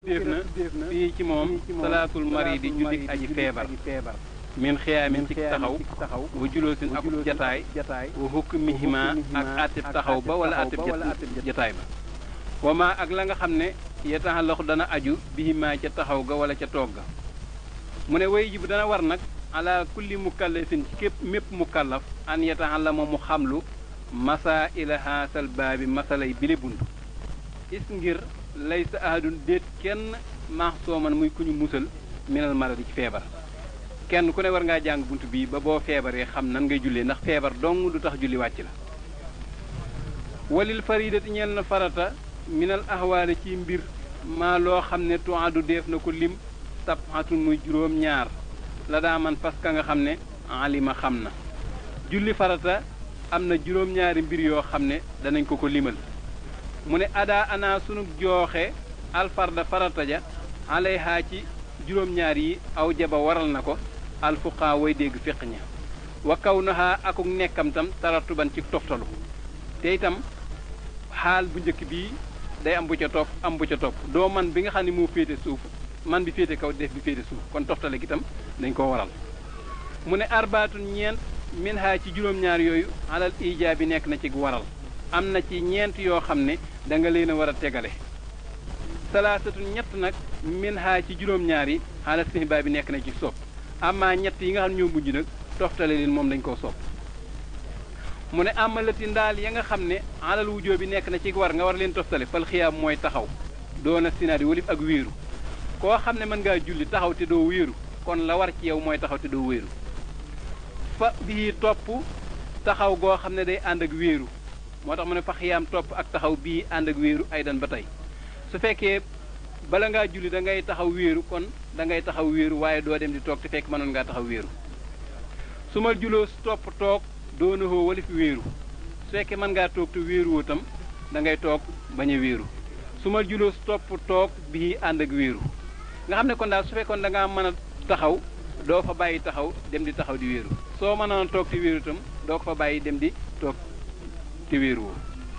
déef na fii ci moom salaatul maridi jullik aji feebar min xiyaamin ci taxaw wa juloosin ak jataay wa hukmihima ak attib taxaw ba wala attib jataay ba wama ak la nga xam ne yetaxalox dana aju bihima ca taxaw ga wala ca toog ga mu ne way jib dana war nag ala kulli mukallafin ci képp mépp mukallaf an yetaxallama mu xamlu masa ila haasal baabi masalay bile bunt is ngir lay sa ahadun déet kenn maax sooman muy ku ñu musal minal maradi ci feebar kenn ku ne war ngaa jàng bunt bii ba boo feebaree xam nan ngay jullee ndax feebar dong du tax julli wàcc la walil faridati ñeel na farata minal ahwaali ci mbir maa loo xam ne tuadu def na ko lim sabhatun muy juróom ñaar la daa man parce que nga xam ne alima xam na julli farata am na juróom-ñaari mbir yoo xam ne danañ ko ko limal mu ne ada ana sunu jooxe alfarda farata ja alayha ci juróom-ñaar yi aw jaba waral na ko alfuqaa way dégg fiq ña wa kaw naha akuk nekkam tam taratuban ci toftalu te itam xaal bu njëkk bii day am bu ca topp am bu ca topp doo man bi nga xam ne moo féete suuf man bi féete kaw def bi féete suuf kon toftale gi tam dañ koo waral mu ne arbaatun ñeent min ha ci juróom-ñaar yooyu alal ijaa bi nekk na ci waral am na ci ñeent yoo xam ne da nga leen a war a tegale salaasatu ñett nag min ha ci juróom-ñaar yi alal sihbaa bi nekk na ci sopp amaa ñett yi nga xam ne ñoo mujj nag toftale leen moom dañ koo sopp mu ne amalati ndaal ya nga xam ne alal wujoo bi nekk na ci war nga war leen toftale fal xiyaam mooy taxaw doona sinaadi walif ak wéeru koo xam ne mën ngaa julli taxaw te doo wéeru kon la war ci yow mooy taxaw te doo wéeru fa bii topp taxaw goo xam ne day ànd ak wéeru moo tax mu ne fa xiyaam topp ak taxaw bii ànd ak wéeru ay dan ba tey su fekkee bala ngaa julli da ngay taxaw wéeru kon da ngay taxaw wéeru waaye doo dem di toog te fekk mënoon ngaa taxaw wéeru su ma juloo topp toog doona hoo wala fi wéeru su fekkee mën ngaa toog te wéeruwoo tam da ngay toog bañ a wéeru su ma juloo topp toog bii ànd ak wéeru nga xam ne kon daal su fekkoon da ngaa mën a taxaw doo fa bàyyi taxaw dem di taxaw di wéeru soo mënoon toog te wéeru itam doo ko fa bàyyi dem di toog te wéeruwoo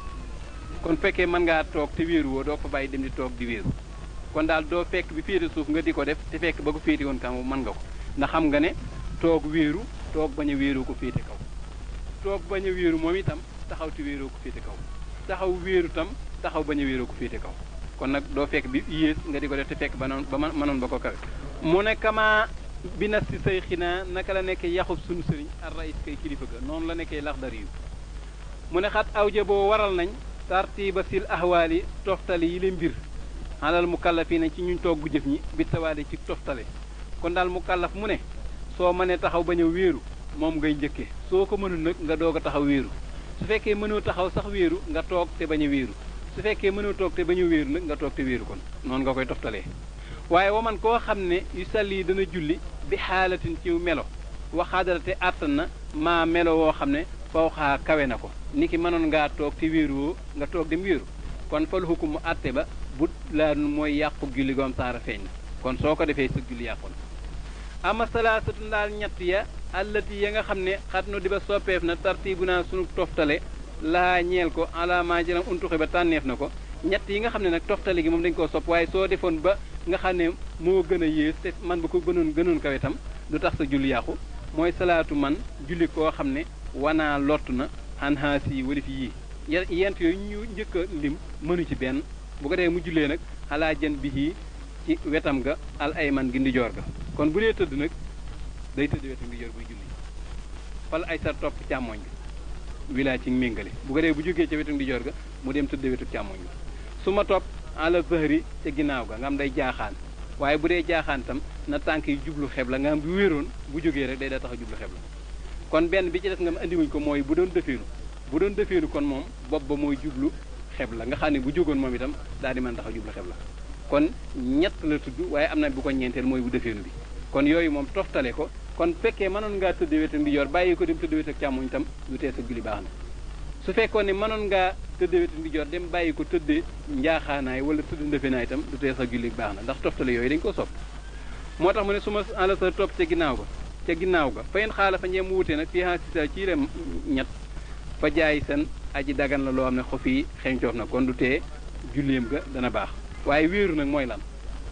kon fekkee mën ngaa toog te wéeruwoo doo ko fa bàyyi dem di toog di wéeru kon daal doo fekk bi féete suuf nga di ko def te fekk ba ko féete woon kam mën nga ko ndax xam nga ne toog wéeru toog bañ a wéeru ko féete kaw toog bañ a wéeru moom itam taxaw te wéeroo ko féete kaw taxaw wéeru tam taxaw bañ a wéeroo ko féete kaw kon nag doo fekk bi yées nga di ko def te fekk ba noon ba mënoon ba ko kawe mu ne kama bi nas si say xinaa naka la nekkee yaxub sunu sëriñ ar rais kay kilifa ga noonu la nekkee laxdar yu mu ne xat awja boo waral nañ tartiba sil ahwaali toftale yi le mbir xalal mu kallaf yi ne ci ñuñ toog bu jëf ñi bi tawaale ci toftale kon daal mu kallaf mu ne soo mënee taxaw bañ a wéeru moom ngay njëkkee soo ko mënul nag nga doog a taxaw wéeru su fekkee mënoo taxaw sax wéeru nga toog te bañ a wéeru su fekkee mënoo toog te bañ a wéeru nag nga toog te wéeru kon noonu nga koy toftalee waaye waman koo xam ne yu salli dana julli bi xaalatin ciw melo waxaadala te àttan na maa melo woo xam ne faw xaa kawe na ko ni ki mënoon ngaa toog te wéeruwoo nga toog dem wéeru kon fal hukumu àtte ba bu laa mooy yàqu julli goom saara feeñ na kon soo ko defee sa julli yàqu na ama salaasatu ndaal ñett ya allati ya nga xam ne xat nu di ba soppeef na tartibu naa sunu toftale laa ñeel ko alama jëram untuxi ba tànneef na ko ñett yi nga xam ne nag toftale gi moom dañ koo sopp waaye soo defoon ba nga xam ne moo gën a yées te man ba ko gënoon gënoon kawe tam du tax sa julli yàqu mooy salaatu man julli koo xam ne wanaa lott na xanxaas yi wala fi yii yent yooyu ñu njëkk a lim mënu ci benn bu ko defee mu jullee nag xalaa jën bi ci wetam ga al ayman gi ndijoor ga kon bu dee tëdd nag day tëdd wetu ndijoor buy julli fal ay sar topp càmmoñ bi wilaa ci méngale bu ko defee bu jógee ca wetu ndijoor ga mu dem tëdd wetu càmmoñ bi su ma topp ala zahri ca ginnaaw ga nga am day jaaxaan waaye bu dee jaaxaan tam na tànk yi jublu xeb la nga am bu wéeroon bu jógee rek day daa tax a jublu xeb la kon benn bi ci des nga am andiwuñ ko mooy bu doon defeenu bu doon defeenu kon moom bopp ba mooy jublu xeb la nga xam ne bu jógoon moom itam daal di mën tax a jublu xeb la kon ñett la tudd waaye am na bu ko ñeenteel mooy bu defeenu bi kon yooyu moom toftale ko kon fekkee mënoon ngaa tëdd wetu ndijoor bàyyi ko dem tëdd wetu càmmoñ itam du tee sa julli baax na su fekkoon ne mënoon ngaa tëdd wetu ndijoor dem bàyyi ko tëddee njaaxaanaay wala tëdd ndefenaay itam du tee sa julli baax na ndax toftale yooyu dañ ko sopp moo tax mu ne su ma ala sa topp ca ginnaaw ga ca ginnaaw ga fayin xaala fa ñeem wuute nag fii ha si sa ci rem ñett fa jaay seen aji dagan la loo xam ne xof yi xeñcoof na kon du tee julleem ga dana baax waaye wéeru nag mooy lan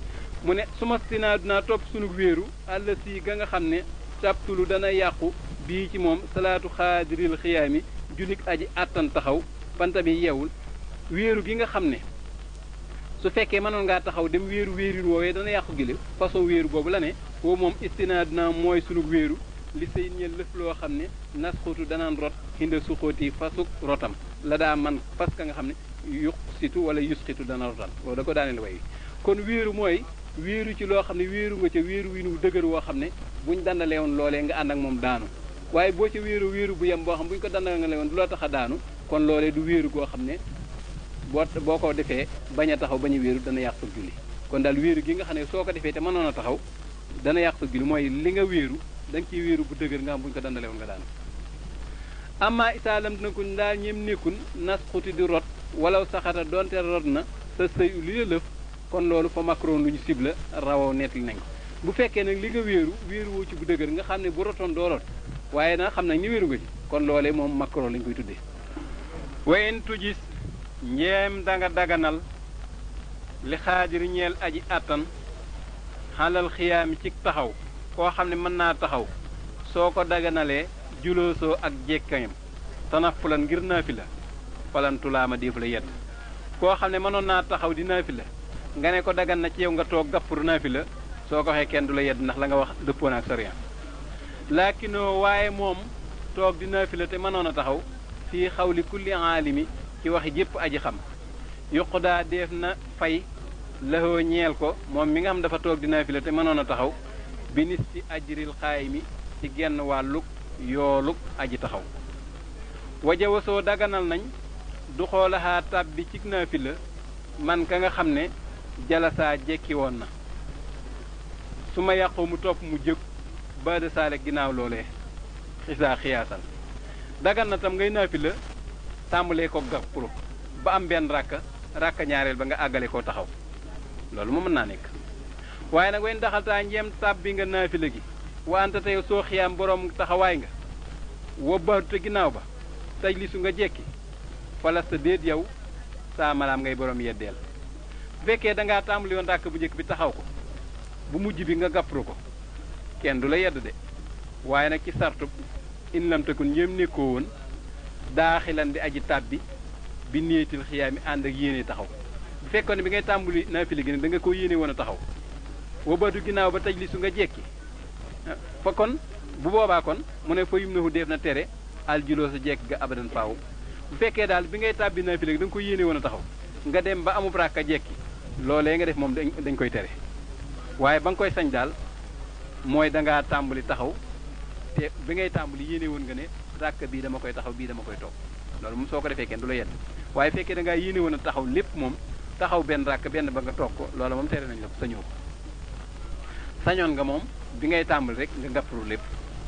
mu ne suma sinaa dinaa topp sunu wéeru àll si ga nga xam ne tabtulu dana yàqu bii ci moom salaatu xaadiril xiyaami junik aji àttan taxaw banta bi yeewul wéeru gi nga xam ne su fekkee mënoon ngaa taxaw dem wéeru wéerin woowee dana yàqu gile façon wéeru boobu la ne woo moom istinaa dinaa mooy sunu wéeru li say ñeel lëf loo xam ne nas xuutu danaan rot hinda suxóoti fasuk rotam la daa man parce que nga xam ne yuq situ wala yusxitu dana rotal loolu da ko daaneel way kon wéeru mooy wéeru ci loo xam ne wéeru nga ca wéeru wi nu dëgër woo xam ne buñ dandalee woon loolee nga ànd ak moom daanu waaye boo ca wéeru wéeru bu yem boo xam buñ ko dandalee woon du loo tax a daanu kon loolee du wéeru goo xam ne boo boo ko defee bañ a taxaw bañ a wéeru dana yàq sa julli kon daal wéeru gi nga xam ne soo ko defee te mënoon a taxaw dana yàq sa julli mooy li nga wéeru da nga ciy wéeru bu dëgër nga xam buñ ko dandalee woon nga daanu amma isaalam dina ko daal ñeem nekkun nas xuti di rot walaw saxata donte rot na sa sëy li la lëf kon loolu fa macron lu ñu cible rawoo nettali nañ ko bu fekkee nag li nga wéeru wéeru woo ci bu dëgër nga xam ne bu rotoon doo rot waaye nag xam nañ ni wéeru nga ci kon loolee moom macron lañ koy tuddee wayen tujis njeem danga daganal li xaajiri ñeel aji àttan xalal xiyaami ci taxaw koo xam ne mën naa taxaw soo ko daganalee juloosoo ak jekkayam tanafulan ngir naafi la falantulaama déefu la yedd koo xam ne mënoon naa taxaw di naafi la nga ne ko dagan na ci yow nga toog gappur naafi la soo ko waxee kenn du la yedd ndax la nga wax dëppoon ak sariya laakinoo waaye moom toog di naafi la te mënoon a taxaw fii xawli kulli aalimi ci waxi jépp aji xam yuqu daa def na fay laxoo ñeel ko moom mi nga xam dafa toog di naafi la te mënoon a taxaw binis ci ajril xaayimi ci genn wàlluk yooluk aji taxaw waja wasoo daganal nañ du xoolaxaa tab bi ci naafi la man ka nga xam ne jalasaa jekki woon na su ma yàqoo mu topp mu jëg baada saale ginnaaw loolee xisaa xiyaasal dagan na tam ngay naafi la tàmbalee ko gappuru ba am benn ràkka ràkka ñaareel ba nga àggale koo taxaw loolu mu mën naa nekk waaye nag wen daxaltaa njeem tab bi nga naafi la gi wante tey soo xiyaam boroom taxawaay nga wobbaatu te ginnaaw ba taj li su nga jekki falas sa déet yow saa malaam ngay boroom yeddeel bu fekkee dangaa tàmbali woon ràkk bu njëkk bi taxaw ko bu mujj bi nga gappru ko kenn du la yedd de waaye nag ci sartub in lam takun yéem nekkoo woon daaxilan di aji tàbbi bi néetil xiyaam yi ànd ak yéene taxaw bu fekkoon ne bi ngay tàmbali naafila gi ne da nga ko yéene woon a taxaw wobbaatu ginnaaw ba taj li su nga jekki fa kon bu boobaa kon mu ne fa yum nahu def na tere aljuloo sa jekk ga abadan faaw bu fekkee daal bi ngay tàbbi naafila gi da nga ko yéene woon a taxaw nga dem ba amub ràkka jekki loolee nga def moom dañ koy tere waaye ba nga koy sañ daal mooy dangaa tàmbali taxaw te bi ngay tàmbali yéene woon nga ne ràkk bii dama koy taxaw bii dama koy toog loolu moom soo ko defee kenn du la yedd waaye fekkee da ngaa yéene woon a taxaw lépp moom taxaw benn ràkk benn ba nga toog ko loola moom tere nañ la ko sañoo ko sañoon nga moom bi ngay tàmbali rek nga gappru lépp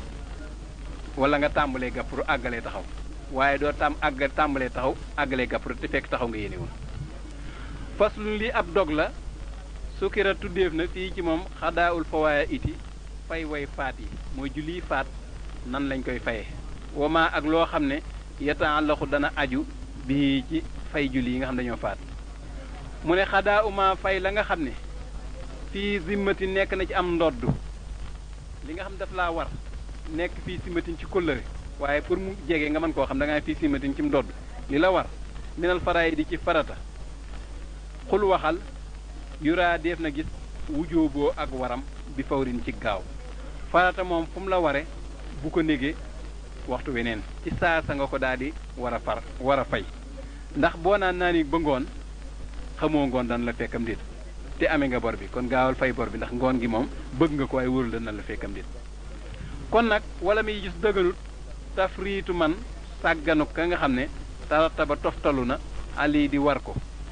wala nga tàmbalee gappru àggalee taxaw waaye doo tam àgg tàmbalee taxaw àggalee gappru te fekk taxaw nga yéene woon faslu li ab dog la sukkira tuddeef na fii ci moom xadaawul fawaaya iti fay way faat yi mooy julli faat nan lañ koy faye wama ak loo xam ne yetaan laxu dana aju bii ci fay julli yi nga xam dañoo faat mu ne xadaa uma fay la nga xam ne fii zimmati nekk na ci am ndodd li nga xam daf laa war nekk fii simmatin ci kóllëre waaye pour mu jege nga mën koo xam da ngaa fii simmatin ci ndodd li la war minal faraay di ci farata xul waxal yuraa def na gis wujóoboo ak waram bi fawrin ci gaaw farata moom fu mu la ware bu ko négee waxtu weneen ci saa sa nga ko daal di war a far war a fay ndax boo naan naa ni ba ngoon xamoo ngoon dana la fekkam déet te amee nga bor bi kon gaawal fay bor bi ndax ngoon gi moom bëgg nga ko waaye wóorul dana la fekkam déet kon nag wala muy gis dëgganut tafriitu man sàgganu ka nga xam ne tarata ba toftalu na ali di war ko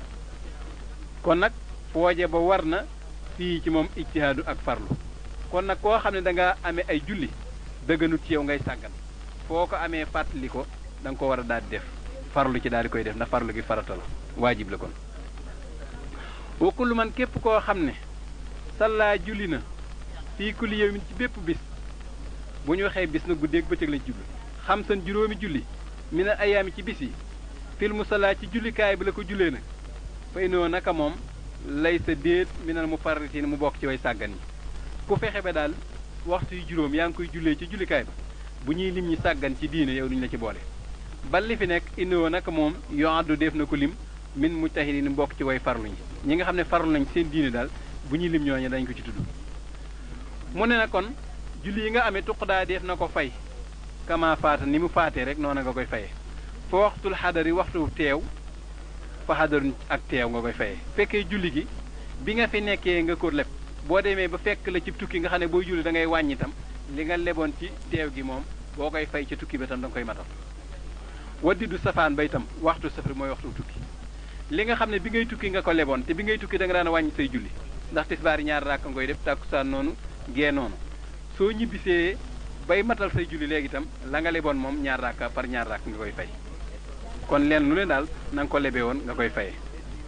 kon nag fooje ba war na fii ci moom ijtihaadu ak farlu kon nag koo xam ne da nga amee ay julli dëgganut ci yow ngay sàggan foo ko amee fàttali ko da nga ko war a daal di def farlu ci daal di koy def ndax farlu gi farata la waajib la kon wa kullu man képp koo xam ne sallaa julli na fii kulli yawmin ci bépp bis bu ñu waxee bis na guddeeg bëccëg lañ ci jublu xam san juróomi julli mi ne ayaami ci bis yi fil musalla ci jullikaay bi la ko jullee nag fay noo naka moom lay sa déet minal mu farritin mu bokk ci way sàggan yi ku fexe ba daal waxtu yu juróom yaa ngi koy jullee ci jullikaay ba bu ñuy lim ñi sàggan ci diine yow duñu la ci boole bal li fi nekk indiwoo nag moom yoo addu def na ko lim min mujtahidin bokk ci way farlu ñi ñi nga xam ne farlu nañ seen diine daal bu ñuy lim ñooñu dañ ko ci tudd mu ne na kon julli yi nga amee tuqdaa def na ko fay kama faata ni mu faatee rek noonu nga koy fayee fa waxtul xadari waxtu teew fa xadaruñ ak teew nga koy fayee fekkee julli gi bi nga fi nekkee nga ko leb boo demee ba fekk la ci tukki nga xam ne booy julli da ngay wàññi itam li nga leboon ci teew gi moom boo koy fay ci tukki bi tam da nga koy matal waddi du safaan ba itam waxtu safari mooy waxtu tukki li nga xam ne bi ngay tukki nga ko leboon te bi ngay tukki da nga daan wàññi say julli ndax tisbaar ñaar raaka ngoy def tàkkusaan noonu gee noonu soo ñibbisee bay matal say julli léegi itam la nga leboon moom ñaar raaka par ñaar raaka nga koy fay kon leen lu ne daal na nga ko lebee woon nga koy fayee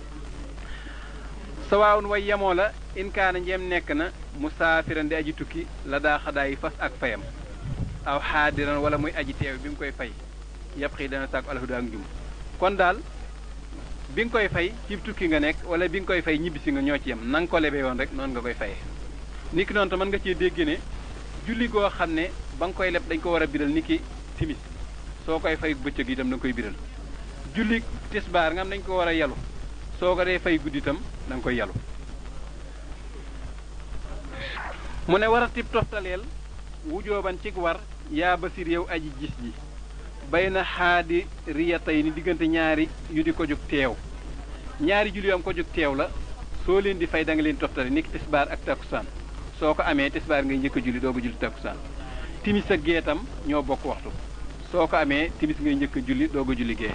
sawaawun way yemoo la inkaana njeem nekk na musaafiran di aji tukki la daa xadaayi fas ak fayam aw xaadiran wala muy aji teew bi nga koy fay yàpp xii dana sàkku alhuda ak njum kon daal bi nga koy fay ci tukki nga nekk wala bi nga koy fay ñibbisi nga ñoo ci yem na nga ko lebee woon rek noonu nga koy fayee ni ki noonu te mën nga cee dégg ne julli goo xam ne ba nga koy leb dañ ko war a biral ni ki timis soo koy fay bëccëg itam da nga koy biral julli tisbaar nga am dañ ko war a yalu soo ko dee fay guddi itam da nga koy yalu mu ne war a tib toftaleel wujooban cig war yaa basir yow aji gis ji bay na xaadi riyatay ni diggante ñaari yu di ko jóg teew ñaari julli yu am ko jóg teew la soo leen di fay da nga leen toftale ni ki tisbaar ak takkusaan soo ko amee tisbaar ngay njëkk a julli doo ko julli takkusaan timis ak gee tam ñoo bokk waxtu soo ko amee timis ngay njëkk a julli doo ko julli gee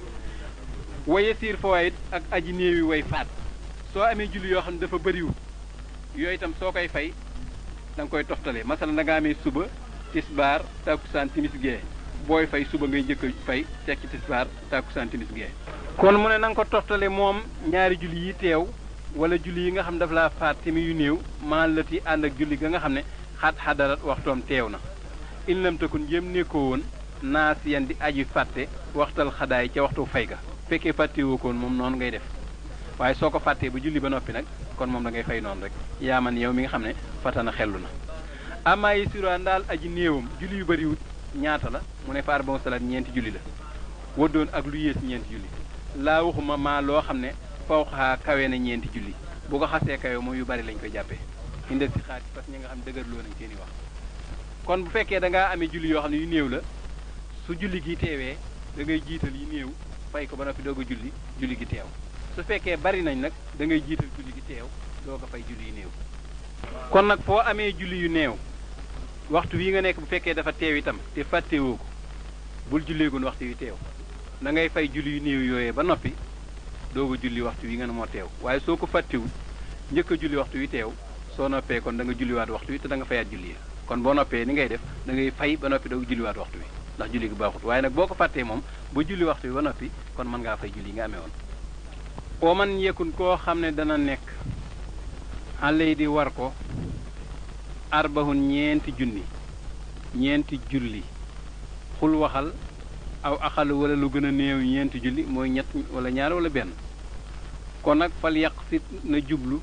waye siir fawaayit ak aji néewi way faat soo amee julli yoo xam ne dafa bëriwul yooyu itam soo koy fay da nga koy toftale masala da nga amee suba tisbaar takkusaan timis gee booy fay suba ngay njëkk a fay tekki tisbaar takkusaan timis gee kon mu ne na nga ko toftale moom ñaari julli yi teew wala julli yi nga xam ne dafa laa faat timi yu néew maan lati ànd ak julli ga nga xam ne xat xadarat waxtoom teew na in lam takun jéem nekkoo woon naas yan di aji fàtte waxtal xadaay ca waxtu fay ga fekkee fàttewoo koon moom noonu ngay def waaye soo ko fàttee ba julli ba noppi nag kon moom da ngay fay noonu rek yaa man yow mi nga xam ne fatana xellu na amaa yi sura ndaal aji néewam julli yu bëriwut ñaata la mu ne faar bon salat ñeenti julli la waddoon ak lu yées ñeenti julli laa waxuma maa loo xam ne faw xaa kawe na ñeenti julli bu ko xasee kawe moom yu bari lañ koy jàppee indal si xaati parce que ñi nga xam dëgërloo nañ seen i wax kon bu fekkee da ngaa amee julli yoo xam ne yu néew la su julli gi teewee da ngay jiital yi néew fay ko ba noppi doog a julli julli gi teew su fekkee bari nañ nag da ngay jiital julli gi teew doog a fay julli yu néew kon nag foo amee julli yu néew waxtu wi nga nekk bu fekkee dafa teew itam te fàttewoo ko bul julleegun waxtu wi teew da ngay fay julli yu néew yooyee ba noppi doog a julli waxtu wi nga ne moo teew waaye soo ko fàttewul njëkk a julli waxtu wi teew soo noppee kon da nga julliwaat waxtu wi te da nga fayaat julli yi kon boo noppee ni ngay def da ngay fay ba noppi doog a julliwaat waxtu wi ndax julli gi baaxut waaye nag boo ko fàttee moom ba julli waxtu wi ba noppi kon mën ngaa fay julli yi nga amee woon oo man yekkun koo xam ne dana nekk xale di war ko arbahun ñeenti junni ñeenti julli xul waxal aw axalu wala lu gën a néew ñeenti julli mooy ñett wala ñaar wala benn kon nag fal yàq sit na jublu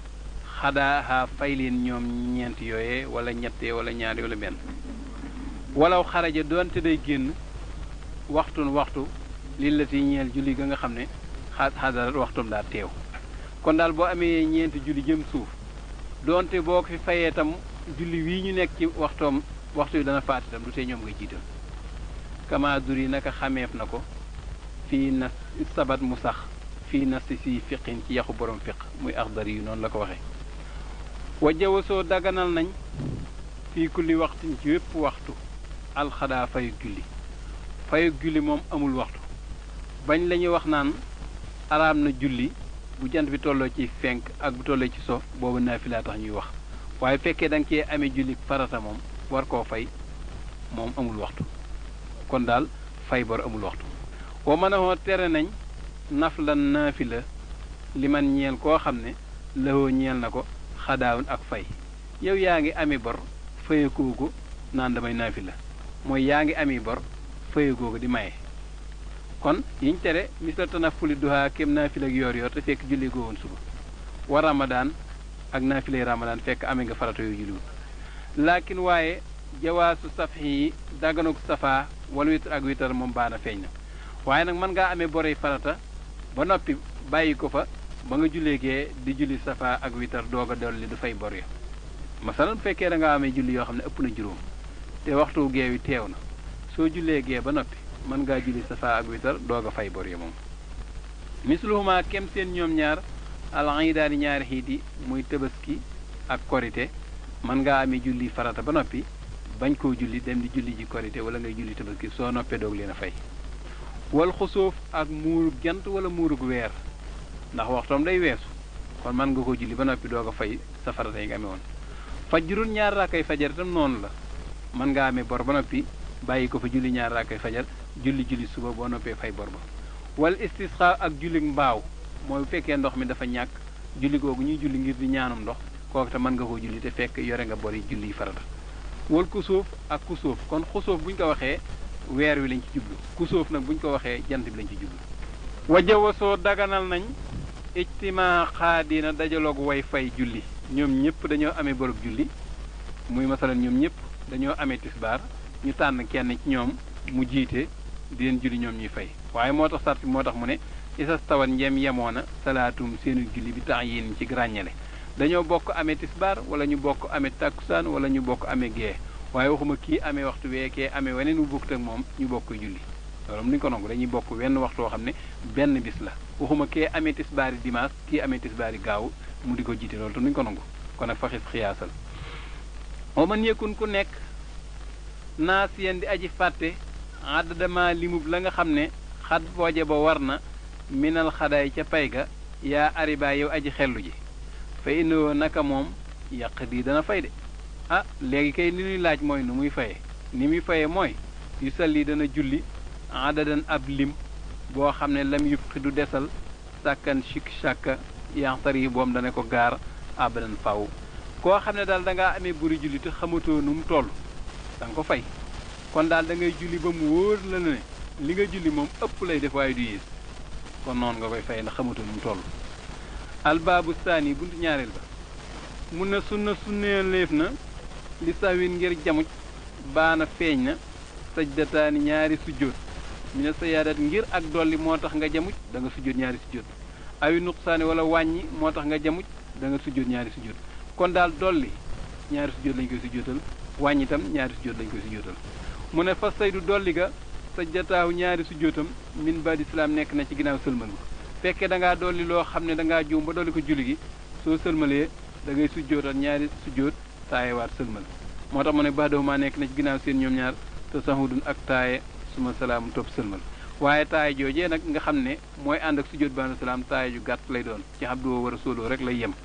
xadaa fay leen ñoom ñeent yooyee wala ñettee wala ñaar wala benn walaw xaraja doonte day génn waxtun waxtu li la ti ñeel julli ga nga xam ne xa xadarat waxtum daa teew kon daal boo amee ñeenti julli jëm suuf doonte boo ko fi fayee tam julli wii ñu nekk ci waxtoom waxtu yi dana faat itam du tee ñoom ngay jiital kama dur yi naka xameef na ko fii nas sabat mu sax fii nas si fiqin ci yaxu borom fiq muy axdari yu noonu la ko waxee wa jawasoo daganal nañ fii kulli waxtin ci wépp waxtu alxadaa fayuk julli fayuk julli moom amul waxtu bañ la ñuy wax naan araam na julli bu jant bi tolloo ci fenk ak bu tolloo ci so boobu naafila tax ñuy wax waaye fekkee da nga cee amee julli farata moom war koo fay moom amul waxtu kon daal fay bor amul waxtu wa mën a tere nañ naf la naafila li man ñeel koo xam ne lawoo ñeel na ko xadaawun ak fay yow yaa ngi ami bor fayekoo ko naan damay naafila mooy yaa ngi ami bor fayekoo ko di maye kon yiñ tere misal tanafuli duhaa kem naafila ak yoor yoor te fekk julli goo woon suba wa ramadan ak naafilay ramadan fekk amee nga farata yooyu julliwut laakin waaye jawaasu safhi yi dagganuk safa wala witar ak witar moom baana feeñ na waaye nag mën ngaa amee borey farata ba noppi bàyyi ko fa ba nga julleegee di julli safa ak witar doog a dolli du fay bor ya masalan bu fekkee da nga amee julli yoo xam ne ëpp na juróom te waxtu gee wi teew na soo jullee gee ba noppi mën ngaa julli safa ak witar doog a fay bor ya moom misluhuma kem seen ñoom ñaar al iidaani ñaari xiit yi muy tëbaski ak korite mën ngaa amee julli farata ba noppi bañ koo julli dem di julli ji korite wala ngay julli tëbaski soo noppee doog leen a fay wal xusuuf ak muurug jant wala muurug weer ndax waxtoom day weesu kon mën nga ko julli ba noppi doog a fay sa farata yi nga amee woon fajjurun ñaar raakay fajar itam noonu la mën nga amee bor ba noppi bàyyi ko fa julli ñaar raakay fajar julli julli suba boo noppee fay bor ba wal istisqa ak julli mbaaw mooy bu fekkee ndox mi dafa ñàkk julli googu ñuy julli ngir di ñaanum ndox kooku te mën nga koo julli te fekk yore nga bor yi julli farata wal kusuuf ak kusuuf kon xusuuf bu ñu ko waxee weer wi lañ ci jublu kusuuf nag bu ñu ko waxee jant bi lañ ci jublu wajawasoo daganal nañ ijtimaa xaadina dajaloog way fay julli ñoom ñëpp dañoo amee borob julli muy masalan ñoom ñëpp dañoo amee tisbaar ñu tànn kenn ci ñoom mu jiite di leen julli ñoom ñuy fay waaye moo tax sart moo tax mu ne isas tawan njeem yemoona salaatum seenu julli bi tax yéen ci ràññale dañoo bokk amee tisbaar wala ñu bokk amee takkusaan wala ñu bokk amee gee waaye waxuma kii amee waxtu wee kee amee weneen wu bokkut ak moom ñu bokk julli loolu mu ñu ko nangu dañuy bokk wenn waxtu woo xam ne benn bis la waxuma kee amee tisbaari dimanche kii amee tisbaari gaaw mu di ko jiite loolu te nuñ ko nangu kon nag faxis xiyaasal o man yëkkun ku nekk naas yeen di aji fàtte àddadama limub la nga xam ne xat booje ba war na minal xadaay ca pay ga yaa ariba yow aji xellu ji fa indoo naka moom yàq di dana fay de ah léegi kay li ñuy laaj mooy nu muy faye ni muy faye mooy yu salli dana julli adadan ab lim boo xam ne lam yub xi du desal sàkkan chik chàkka yaxtar yi boom dana ko gaar abadan faw koo xam ne daal da ngaa amee buri julli te xamatoo nu mu toll da nga ko fay kon daal da ngay julli ba mu wóor la ne li nga julli moom ëpp lay def waaye du yées kon noonu nga koy fay ndax xamatoo nu mu toll albaabu saani buntu ñaareel ba mun na sunna sunneeleef na li sawin ngir jamuj baana feeñ na sajdataani ñaari sujjóot mi ne sa yaadat ngir ak dolli moo tax nga jamuj da nga sujjóot ñaari sujjóot awi nuqsaani wala wàññi moo tax nga jamuj da nga sujjóot ñaari sujjóot kon daal dolli ñaari sujjóot lañ koy sujjóotal wàññi itam ñaari sujjóot lañ koy sujjóotal mu ne fas saydu dolli ga sajdataahu ñaari sujjóotam min baadi islaam nekk na ci ginnaaw sëlmal fekkee da ngaa dolli loo xam ne da ngaa juum ba dolli ko julli gi soo sëlmalee da ngay sujjootal ñaari sujjoot taayewaat sëlmal moo tax mu ne baadahuma nekk na ci ginnaaw seen ñoom ñaar te sahudun ak taaye suma salaamu topp sëlmal waaye taaye joojee nag nga xam ne mooy ànd ak sujjoot baana salaam taaye ju gàtt lay doon ci abdoo war a sóoloo rek lay yem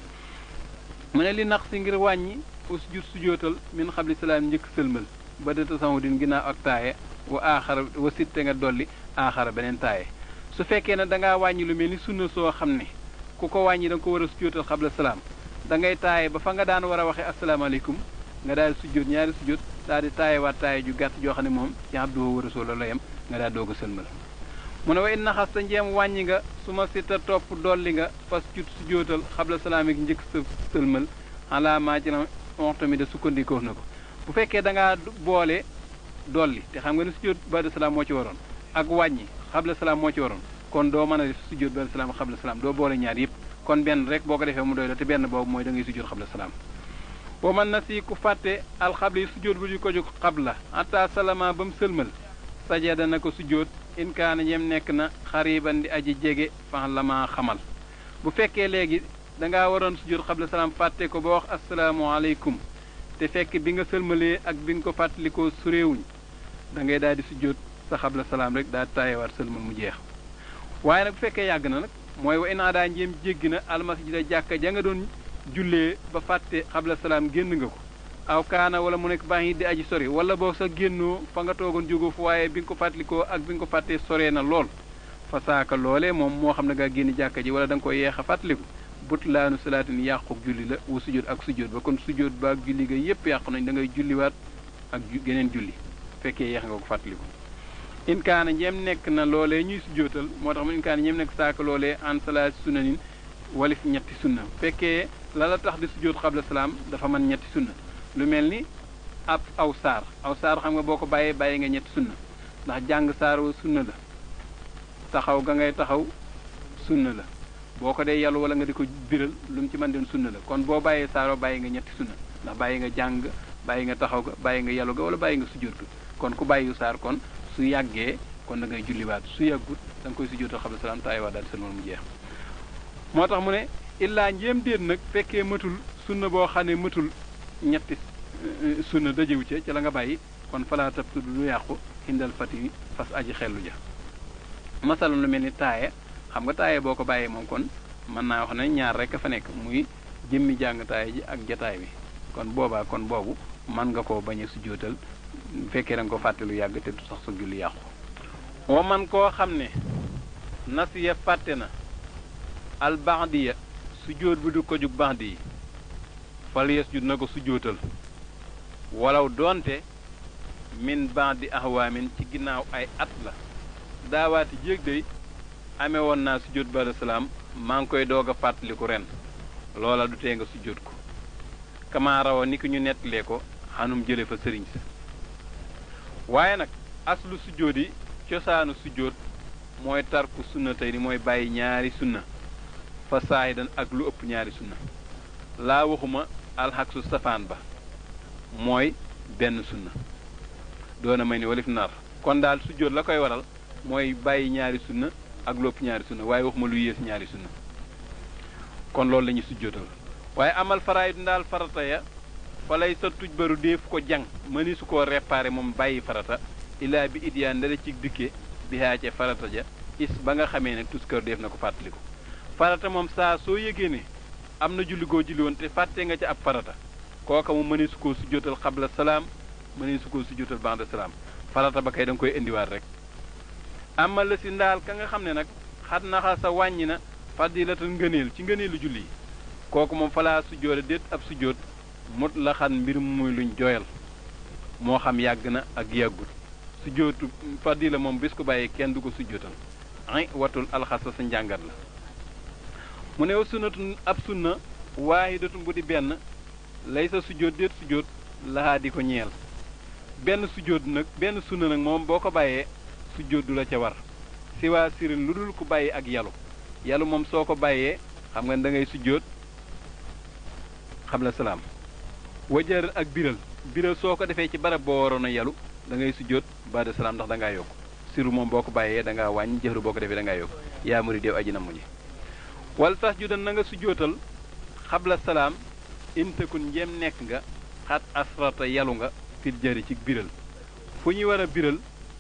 mu ne li nax si ngir wàññi usjud sujjootal min xabli salaam njëkk sëlmal ba de te sahudin ginnaaw ak taaye wa aaxara wa sitte nga dolli aaxara beneen taaye su fekkee ne da ngaa wàññi lu mel ni sunna soo xam ne ku ko wàññi da nga ko war a sujjootal xabla salaam da ngay taaye ba fa nga daan war a waxee asalaamaaleykum nga daal di sujjoot ñaari sujjoot daal di taayewaat taaye ju gàtt joo xam ne moom ci abdoo war a soo la yem nga daal doog a sëlmal mu ne wa in naxas sa njeem wàññi nga su ma sita topp dolli nga fas jut sujjootal xabla salaam ak njëkk sa sëlmal alaamaa ci na waxtu mi de sukkandikoo na ko bu fekkee da ngaa boole dolli te xam nga ne sujjoot ba'da salaam moo ci waroon ak wàññi xabla salaam moo ci waroon kon doo mën a def sujjoot ba'da salaam ak xabla salaam doo boole ñaar yëpp kon benn rek boo ko defee mu doy la te benn boobu mooy da ngay sujjoot xabla salaam wa man na si ku fàtte alxabli sujjoot bu ñu ko jóg xabla ata salama ba mu sëlmal sajada na ko sujjoot in kaana yem nekk na xariban di aji jege fan la maa xamal bu fekkee léegi da ngaa waroon sujjoot xabla salaam fàtte ko ba wax asalaamualeykum te fekk bi nga sëlmalee ak bi nga ko fàttalikoo suréewuñ da ngay daal di sujjoot sa xabla salaam rek daal di taayewaat sëlmal mu jeex waaye nag bu fekkee yàgg na nag mooy wa inaa daa njéem jéggi na almasjida jàkka ja nga doon jullee ba fàtte xabla salaam génn nga ko aw kaana wala mu nekk baax yi di aji sori wala boo sa génnoo fa nga toogoon jógoo fu waaye bi nga ko fàttalikoo ak bi nga ko fàttee soree na lool fa saaka loolee moom moo xam ne nga génn jàkka ji wala da nga koy yeex a fàttaliku but laanu salaatin yàquk julli la wu sujjóot ak sujjóot ba kon sujjóot ba ak julli ga yépp yàqu nañ da ngay julliwaat ak geneen julli fekkee yeex nga ko fàttaliku in kaana ñeem nekk na loolee ñuy sujjootal moo tax mu in kaana ñeem nekk saaka loolee an salaat sunanin walif ñetti sunna fekkee la la tax di sujjóot xabla salaam dafa mën ñetti sunna lu mel ni ab aw saar aw saar xam nga boo ko bàyyee bàyyi nga ñetti sunna ndax jàng saar wa sunna la taxaw ga ngay taxaw sunna la boo ko dee yàllu wala nga di ko biral lu mu ci mën den sunna la kon boo bàyyee saar wa bàyyi nga ñetti sunna ndax bàyyi nga jàng bàyyi nga taxaw ga bàyyi nga yàllu ga wala bàyyi nga sujjóot ga kon ku bàyyi saar kon su yàggee kon da ngay julliwaat su yàggut da nga koy sujjóotal xabla salaam taay waa daal sëlmal mu jeex moo tax mu ne illaa njéem déet nag fekkee matul sunna boo xam ne matul ñetti sunna dajewu ca ca la nga bàyyi kon falaa tabtu du yàqu hindal fati fas aji xellu ja masalam lu mel ni taaye xam nga taaye boo ko bàyyee moom kon mën naa wax ne ñaar rek a fa nekk muy jëmmi jàng taaye ji ak jataay bi kon boobaa kon boobu mën nga koo bañ a sujjóotal fekkee da nga ko fàtte lu yàgg te du sax sa julli yàqu wa man koo xam ne nasiya fàtte na al baxdiya sujjóot bi du ko jug baxdi yi fal yes jut na ko sujjóotal walaw doonte min baxdi ahwaamin ci ginnaaw ay at la daawaati jéeg day amee woon naa sujjóot ba salaam maa ngi koy doog a fàttaliku ren loola du tee nga sujjóot ko kama rawa ni ki ñu nettalee ko xanum jële fa sëriñ sa waaye nag aslu sujjóot yi cosaanu sujjóot mooy tarku sunna tey ni mooy bàyyi ñaari sunna fa saahidan ak lu ëpp ñaari sunna laa waxuma alxaksu safaan ba mooy benn sunna doona may ni walif nar kon daal sujjóot la koy waral mooy bàyyi ñaari sunna ak lu ëpp ñaari sunna waaye waxuma lu yées ñaari sunna kon loolu la ñuy sujjóotal waaye amal faraayit ndaal farata ya fa lay sa tuj baru déef ko jàng mëni su koo réparé moom bàyyi farata ilaa bi it yaa ndara ci dikke bi haace farata ja is ba nga xamee ne tuskar def na ko fàttaliku farata moom saa soo yëgee ne am na julli goo julli woon te fàtte nga ca ab farata kooka mu mëni su koo sujjóotal xabla salaam mëni su koo sujjóotal ba'da salaam farata ba kay da nga koy indiwaat rek amal la si ndaal ka nga xam ne nag xat naxa sa wàññi na fadilatan ngëneel ci ngëneelu julli yi kooku moom falaa sujjóote déet ab sujjóot mut la xan mbir muy luñ jooyal moo xam yàgg na ak yàggut sujjóotu fadila moom bis ko bàyyee kenn du ko sujjóotal ay watul alxasa sa njàngat la mu ne wa sunnatun ab sunna waahidatun bu di benn lay sa sujjóot déet sujjóot lahaa di ko ñeel benn sujjóot nag benn sunna nag moom boo ko bàyyee sujjóot du la ca war si waa sirin lu dul ku bàyyi ak yalu yalu moom soo ko bàyyee xam nga da ngay sujjóot xabla salaam wajar ak biral biral soo ko defee ci barab boo waroon a yalu da ngay sujjóot baada salaam ndax da ngaa yokk siru moom boo ko bàyyee da ngaa wàññi jëxru boo ko defee da ngaa yokk yaa muri déew aji namm ji wala tax ju dan na nga sujjóotal xabla salaam intakun njéem nekk nga xat asrata yalu nga fit jëri ci biral fu ñuy war a biral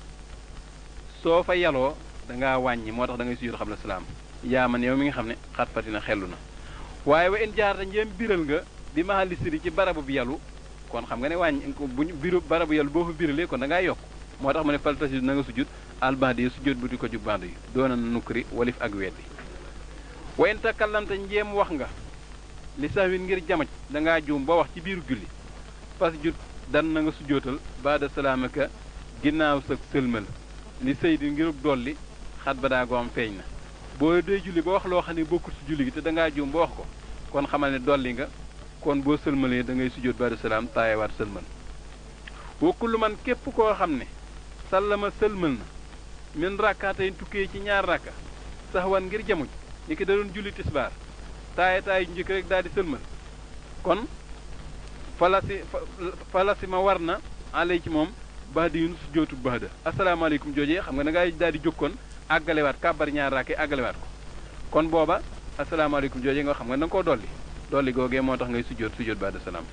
soo fa yaloo da ngaa wàññi moo tax da ngay sujjóot xabla salaam yaa man yow mi nga xam ne xat fatina xellu na waaye wa in jaarta njéem biral nga bi mahali siri ci barabu bi yalu kon xam nga ne wàññi buñ biru barabu yalu boo fa biralee kon da ngaa yokk moo tax mu ne falta si na nga sujjóot albandi yi sujjóot bu di ko jub band yi doona nukkuri walif ak weddi wa in takallamta njéem wax nga li sahwin ngir jamaj da ngaa juum ba wax ci biiru julli fas jut dan na nga sujjóotal baada salaamaka ginnaaw sa sëlmal li sëy di ngirub dolli xat ba daa goom feeñ na boo dee julli ba wax loo xam ne bokkul ci julli gi te da ngaa juum ba wax ko kon xamal ne dolli nga kon boo sëlmalee da ngay sujjóot baada salaam taayewaat sëlmal wa kullu man képp koo xam ne sallama sëlmal na min rakkaatay tukkee ci ñaar rakka sax wan ngir jamuj ni ki da doon julli tisbaar taaye taaye njëkk rek daal di sëlmal kon falasi falasi ma war na alay ci moom baax di yun su jootu baax da asalaamaaleykum joojee xam nga da ngay daal di jókkoon àggalewaat kàbbar ñaar raake àggalewaat ko kon booba asalaamaaleykum joojee nga xam nga da nga koo dolli dolli googee moo tax ngay sujjoot sujjoot baax da salaam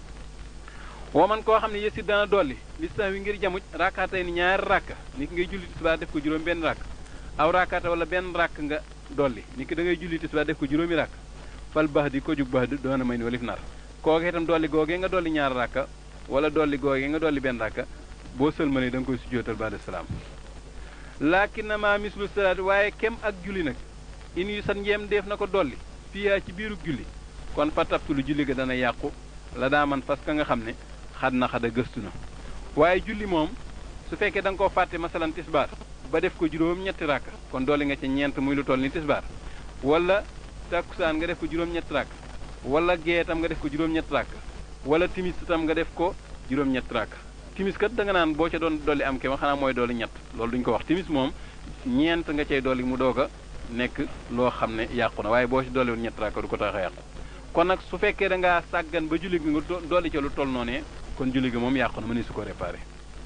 woo man koo xam ne yësit dana dolli li sax wi ngir jamuj rakkaatay ni ñaari rakka ni ki ngay julli tisbaar def ko juróom benn rakk aw rakkaata wala benn rakk nga dolli ni ki da ngay julli tisbaar def ko juróomi rakk fal baax di ko jug baax di doona may ni walif nar kooke itam dolli googee nga dolli ñaar rakka wala dolli googee nga dolli benn rakka boo sëlmalee da nga koy sujjootal baada salaam laakin ma mislu salaat waaye kem ak julli nag in yu san njeem def na ko dolli fiyaa ci biiru julli kon fa tabtu lu julli ga dana yàqu la daa man parce que nga xam ne xad na xada gëstu na waaye julli moom su fekkee da nga koo fàtte masalan tisbaar ba def ko juróom ñetti rakka kon dolli nga ca ñeent muy lu toll ni tisbaar wala tàkkusaan nga def ko juróom-ñett rakk wala gee tam nga def ko juróom-ñett rakk wala timis tam nga def ko juróom-ñett rakk timis kat da nga naan boo ca doon dolli am ke ma xanaa mooy dolli ñett loolu duñ ko wax timis moom ñeent nga cay dolli mu doog a nekk loo xam ne yàqu na waaye boo ci dolliwul ñett rakk du ko tax a yàqu kon nag su fekkee da ngaa sàggan ba julli gi nga dolli ca lu toll noonee kon julli gi moom yàqu na mëni su ko réparé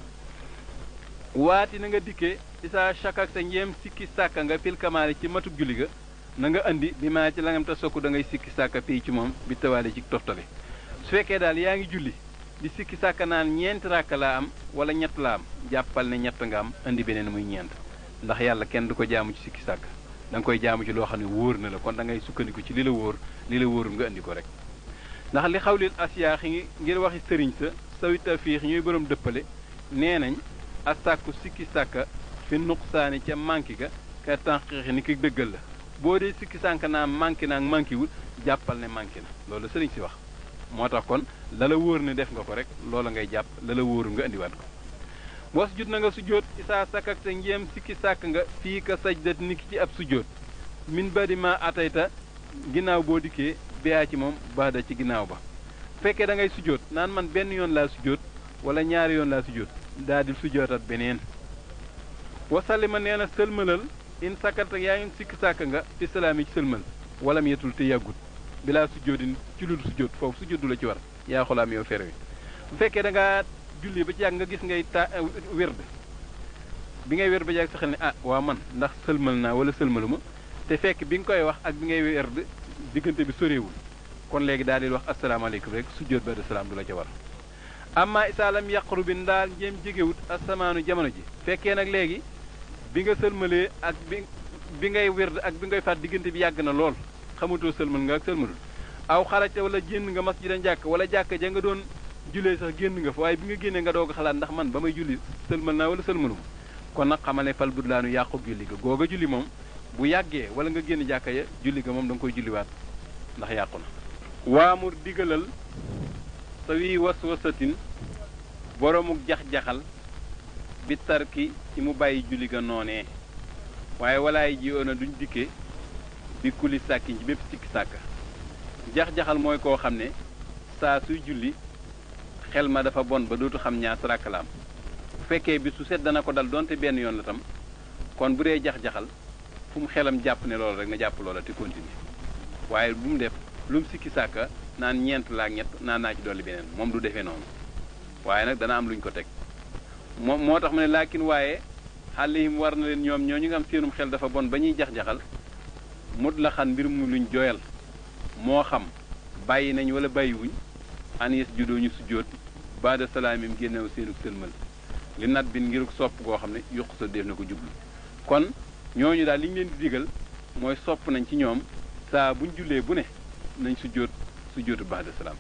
waati na nga dikkee isaa chakak sa njeem sikki sàkka nga fil kamaali ci matug julli ga na nga andi bi maa ci la ngam ta sokku da ngay sikki sàkka fii ci moom bi tawaale ci toftale su fekkee daal yaa ngi julli di sikki sàkka naan ñeenti ràkk laa am wala ñett laa am jàppal ne ñett nga am indi beneen muy ñeent ndax yàlla kenn du ko jaamu ci sikki sàkka da nga koy jaamu ci loo xam ne wóor na la kon da ngay sukkandiku ci li la wóor li la wóorul nga indi ko rek ndax li xawlil asiyaax yi ngir waxi sëriñ sa sawita fiix ñooy borom dëppale nee nañ a sàkku sikki sàkka fi nuqsaani ca manki ga ka tànqiixi ni ki dëggal la boo dee sikki sànk naa manki naag manki wul jàppal ne manki na loolu sëriñ si wax moo tax kon la la wóor ne def nga ko rek loola ngay jàpp la la wóorul nga indiwaat ko boo sujjóot na nga sujjóot isaa sakak sa njéem sikki sàkk nga fii ka sajdat niki ci ab sujjóot min badi ma atayta ginnaaw boo dikkee biyaa ci moom baada ci ginnaaw ba fekkee da ngay sujjóot naan man benn yoon laa sujjóot wala ñaari yoon laa sujjóot daa di sujjóotat beneen wasali ma nee na sëlmalal in sakarta yaa ngi sikki sàkk nga fi salaam yi ci sëlmal wala mu yetul te yàggut bilaa sujjóotin ci lu sujjóot foofu sujjóot du la ci war yaa xolaam yow fer wi bu fekkee da ngaa julli ba ci yàgg nga gis ngay ta wérd bi ngay wérd ba ci yàgg sa xel ne ah waa man ndax sëlmal naa wala sëlmaluma te fekk bi nga koy wax ak bi ngay wérd diggante bi soreewul kon léegi daal di wax asalaamaaleykum rek sujjóot ba de salaam du la ca war amma isaalam yàqaru bi ndaal njéem jegewut asamaanu jamono ji fekkee nag léegi bi nga sëlmalee ak bi bi ngay wérd ak bi ngay faat diggante bi yàgg na lool xamatoo sëlmal nga ak sëlmalul aw xarajte wala génn nga mas ji da jàkk wala jàkk ja nga doon jullee sax génn nga fa waaye bi nga génnee nga doog a xalaat ndax man ba may julli sëlmal naa wala sëlmaluma kon nag xamal ne fal budlaanu yàqu julli ga googa julli moom bu yàggee wala nga génn jàkka ya julli ga moom da nga koy julliwaat ndax yàqu na waamur digalal sa wii waswasatin boromuk jax-jaxal bi tarki ci mu bàyyi julli ga noonee waaye walaay ji oona duñ dikke bi kuli sàkkiñ ci bépp sikki sàkka jax-jaxal mooy koo xam ne saa suy julli xel ma dafa bon ba dootu xam ñaata rakk la am bu fekkee bi su set dana ko dal donte benn yoon la tam kon bu dee jax-jaxal fu mu xelam jàpp ne loolu rek na jàpp loola te continue waaye bu mu def lu mu sikki sàkka naan ñeent la ak ñett naan naa ci dolli beneen moom du defee noonu waaye nag dana am luñ ko teg moom moo tax mu ne laakin waaye xalihim war na leen ñoom ñoo ñu nga am seenum xel dafa bon ba ñuy jax-jaxal mut la xan mbir mu luñ jooyal moo xam bàyyi nañ wala bàyyiwuñ an yes judoo ñu sujjóot baada salaamim génnew seenug sëlmal li nat bin ngiruk sopp goo xam ne yuq sa def na ko jublu kon ñooñu daal li ñu leen di digal mooy sopp nañ ci ñoom saa buñ jullee bu ne nañ sujjóot sujjóotu baada salaam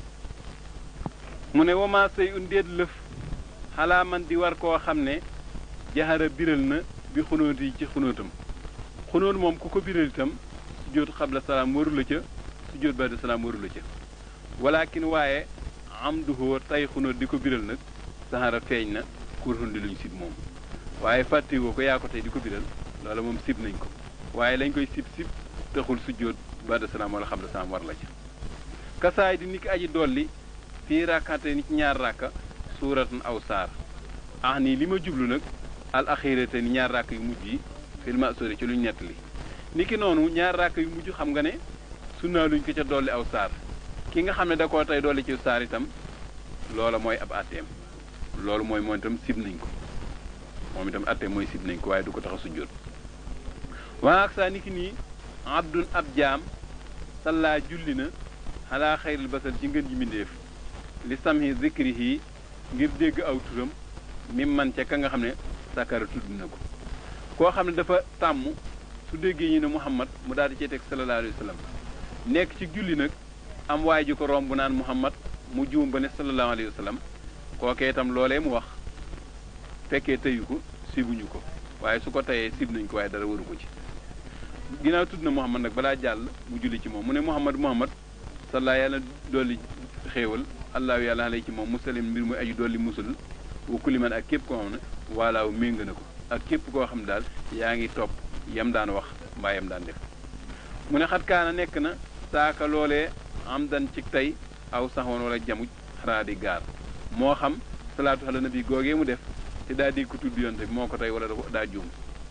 mu ne wama sëy un déet lëf xalaa man di war koo xam ne jaxara biral na bi xunóot yi ci xunóotam xunóot moom ku ko biral itam sujjóot xabla salaam waru la ca sujjóot baada salaam waru la ca walakin waaye am duhoo tay xunóot di ko biral nag saxara feeñ na kurxun di luñ sib moom waaye fàttewoo ko yaa ko tey di ko biral loola moom sib nañ ko waaye lañ koy sib sib taxul sujjóot baada salaam wala xabla salaam war la ca kasaay di ni ki aji dolli fii rakkate ni ci ñaar rakka suuratan aw saar ah nii li ma jublu nag al axirate ni ñaar rakk yu mujj yi filma sori ci luñ nettali ni ki noonu ñaar rakk yu mujj xam nga ne sunnaa luñ ko ca dolli aw saar ki nga xam ne da koo tey dolli ci saar itam loola mooy ab atteem loolu mooy moom itam sib nañ ko moom itam atteem mooy sib nañ ko waaye du ko tax a sujjóot waa ak saa ni ki nii abdun ab jaam sallaa julli na xalaa xayril basal ci ngën ji mbindéef li samhi zikrihi ngir dégg aw turam mim man ca ka nga xam ne sakara tudd na ko koo xam ne dafa tàmm su déggee ñu ne muhammad mu daal di cee teg sallallahu alayhi wa sallam nekk ci julli nag am waay ji ko romb naan muhammad mu juum ba ne sallallahu alayhi wa sallam kookee itam loolee mu wax fekkee tëyu ko sibuñu ko waaye su ko teyee sib nañ ko waaye dara waru ko ci ginnaaw tudd na muhammad nag balaa jàll mu julli ci moom mu ne muhammad muhammad salla yàlla dolli xéewal allahu yàlla xale ci moom musalim mbir muy aju dolli musul wa kulli man ak képp koo xam ne waalaaw méng na ko ak képp koo xam ne daal yaa ngi topp yam daan wax mbaa yam daan def mu ne xat kaana nekk na saaka loolee am dan ci tey aw sax woon wala jamuj xanaa di gaar moo xam salaatu ala nabi googee mu def te daa di ko tudd yonte bi moo ko tey wala daa juum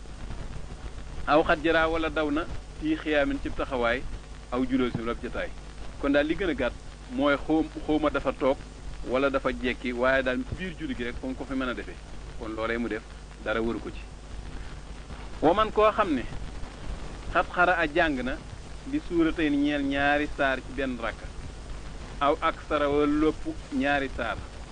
aw xat jaraa wala daw na fii xiyaamin ci taxawaay aw juloo si rab jataay kon daal li gën a gàtt mooy xaw xawma dafa toog wala dafa jekki waaye daal ci biir julli gi rek fu ko fi mën a defee kon loolee mu def dara waru ko ci wa man koo xam ne xat xara a jàng na di suuratay ñeel ñaari saar ci benn rakka aw ak sara wala lopp ñaari saar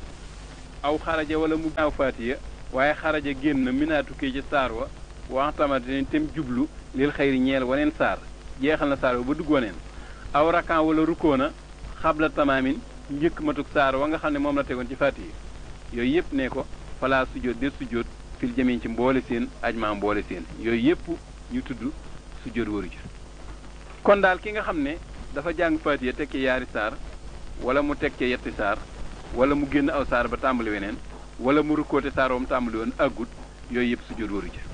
aw xaraja wala mu aw faatiya waaye xaraja génn minaatu kii ci saar wa wax tamante ne tem jublu lil xëyri ñeel waneen saar jeexal na saar wa ba dugg waneen aw rakkan wala rukkoona xabla tamaamin njëkk matuk saar wa nga xam ne moom la tegoon ci faatiya yooyu yëpp ne ko falaa sujjóot de sujjóot fil jamiin ci mboole seen ajmaa mboole seen yooyu yëpp ñu tudd sujjóot waru ci kon daal ki nga xam ne dafa jàng faatiya teg ci yaari saar wala mu teg ci yetti saar wala mu génn aw saar ba tàmbali weneen wala mu rukkoote saar wam tàmbali woon àggut yooyu yëpp sujjóot waru ci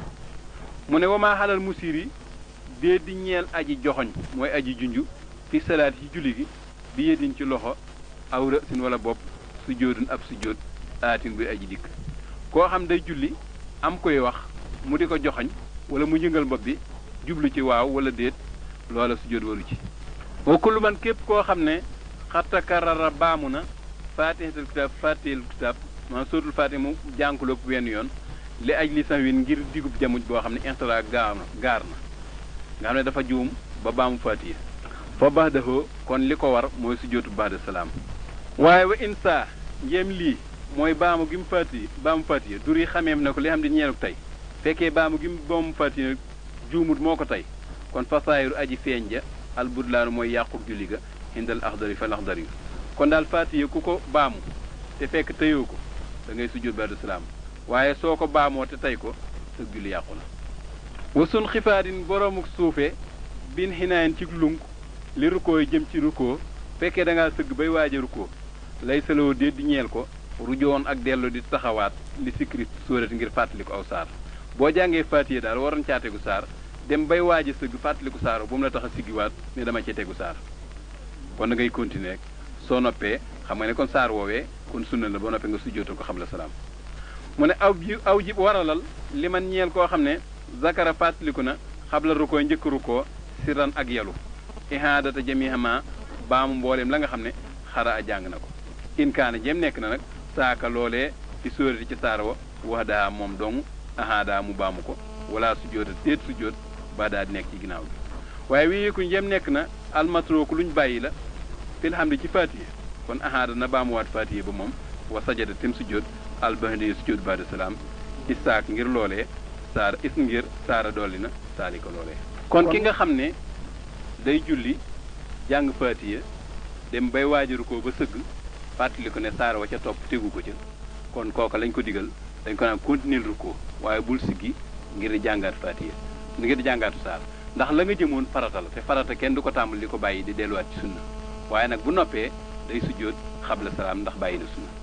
mu ne wamaa xalal musiir yi dee di ñeel aji joxoñ mooy aji junju fi salaat yi julli gi bi yedin ci loxo aw rësin wala bopp sujjóotun ab sujjóot aatin buy aji dikk koo xam day julli am koy wax mu di ko joxoñ wala mu yëngal bopp bi jublu ci waaw wala déet loola sujjóot waru ci wa kullu man képp koo xam ne xattakarara baamu na faatihatul kitaab faatihul kitaab maanaam sootul faatih mu jànkuloog wenn yoon li aj li sax win ngir digub jamuj boo xam ne instara gaar na gaar na nga xam ne dafa juum ba baamu faatiha fa baax dafoo kon li ko war mooy sujjóotu ba'da salaam waaye wa insa njéem lii mooy baamu gi mu faatiha baamu faatiha dur yi xameem na ko li xam di ñeeluk tey fekkee baamu gi mu baamu faatiha juumut moo ko tey kon fasaayiru aji feeñ ja albudlaanu mooy yàquk julli ga hindal axdari fa laxdar yu kon daal faatiha ku ko baamu te fekk tëyoo ko da ngay sujjóot ba'da salaam waaye soo ko baamoo te tey ko sa julli yàqu na wasun xifaadin boroomuk suufe bin xinaayin ci lunk li rukkoo yi jëm ci rukkoo fekkee da ngaa sëgg bay waaja rukkoo lay saloo déet di ñeel ko rujoon ak dellu di taxawaat li sikrit sóorati ngir fàttaliku aw saar boo jàngee faatiye daal waroon caa tegu saar dem bay waaja sëgg fàttaliku saar bu mu la tax a siggiwaat ne dama ci tegu saar kon da ngay continuer rek soo noppee xam nga ne kon saar woowee kon sunna la boo noppee nga sujjootal ko xam la salaam mu ne aw ji aw jib waralal li man ñeel koo xam ne zakara fàttaliku na xabla rukkoo njëkk rukkoo siran ak yalu ihaadata jamihama baamu mbooleem la nga xam ne xara a jàng na ko inkaana jëm nekk na nag saaka loolee ci sóorati ci saar wa wax daa moom dong ahaada mu baamu ko wala sujjóota déet sujjóot ba daa di nekk ci ginnaaw bi waaye wii ku njëm nekk na almatrooku luñ bàyyi la fil hamdi ci faatiye kon ahaada na baamuwaat faatiye ba moom wa sajada tem sujjóot albahdi sujjóot ba'da salaam isaak ngir loolee saara is ngir saara dolli na saali ko loolee kon ki nga xam ne day julli jàng faatiya dem bay waajaru ko ba sëgg fàttali ko ne saara wa ca topp tegu ko ca kon kooka lañ ko digal dañ ko naan continuer rukkoo waaye bul siggi ngir di jàngaat faatiya ngir di jàngaatu saar ndax la nga jëmoon farata la te farata kenn du ko tàmbali di ko bàyyi di delluwaat ci sunna waaye nag bu noppee day sujjóot xabla salaam ndax bàyyi na sunna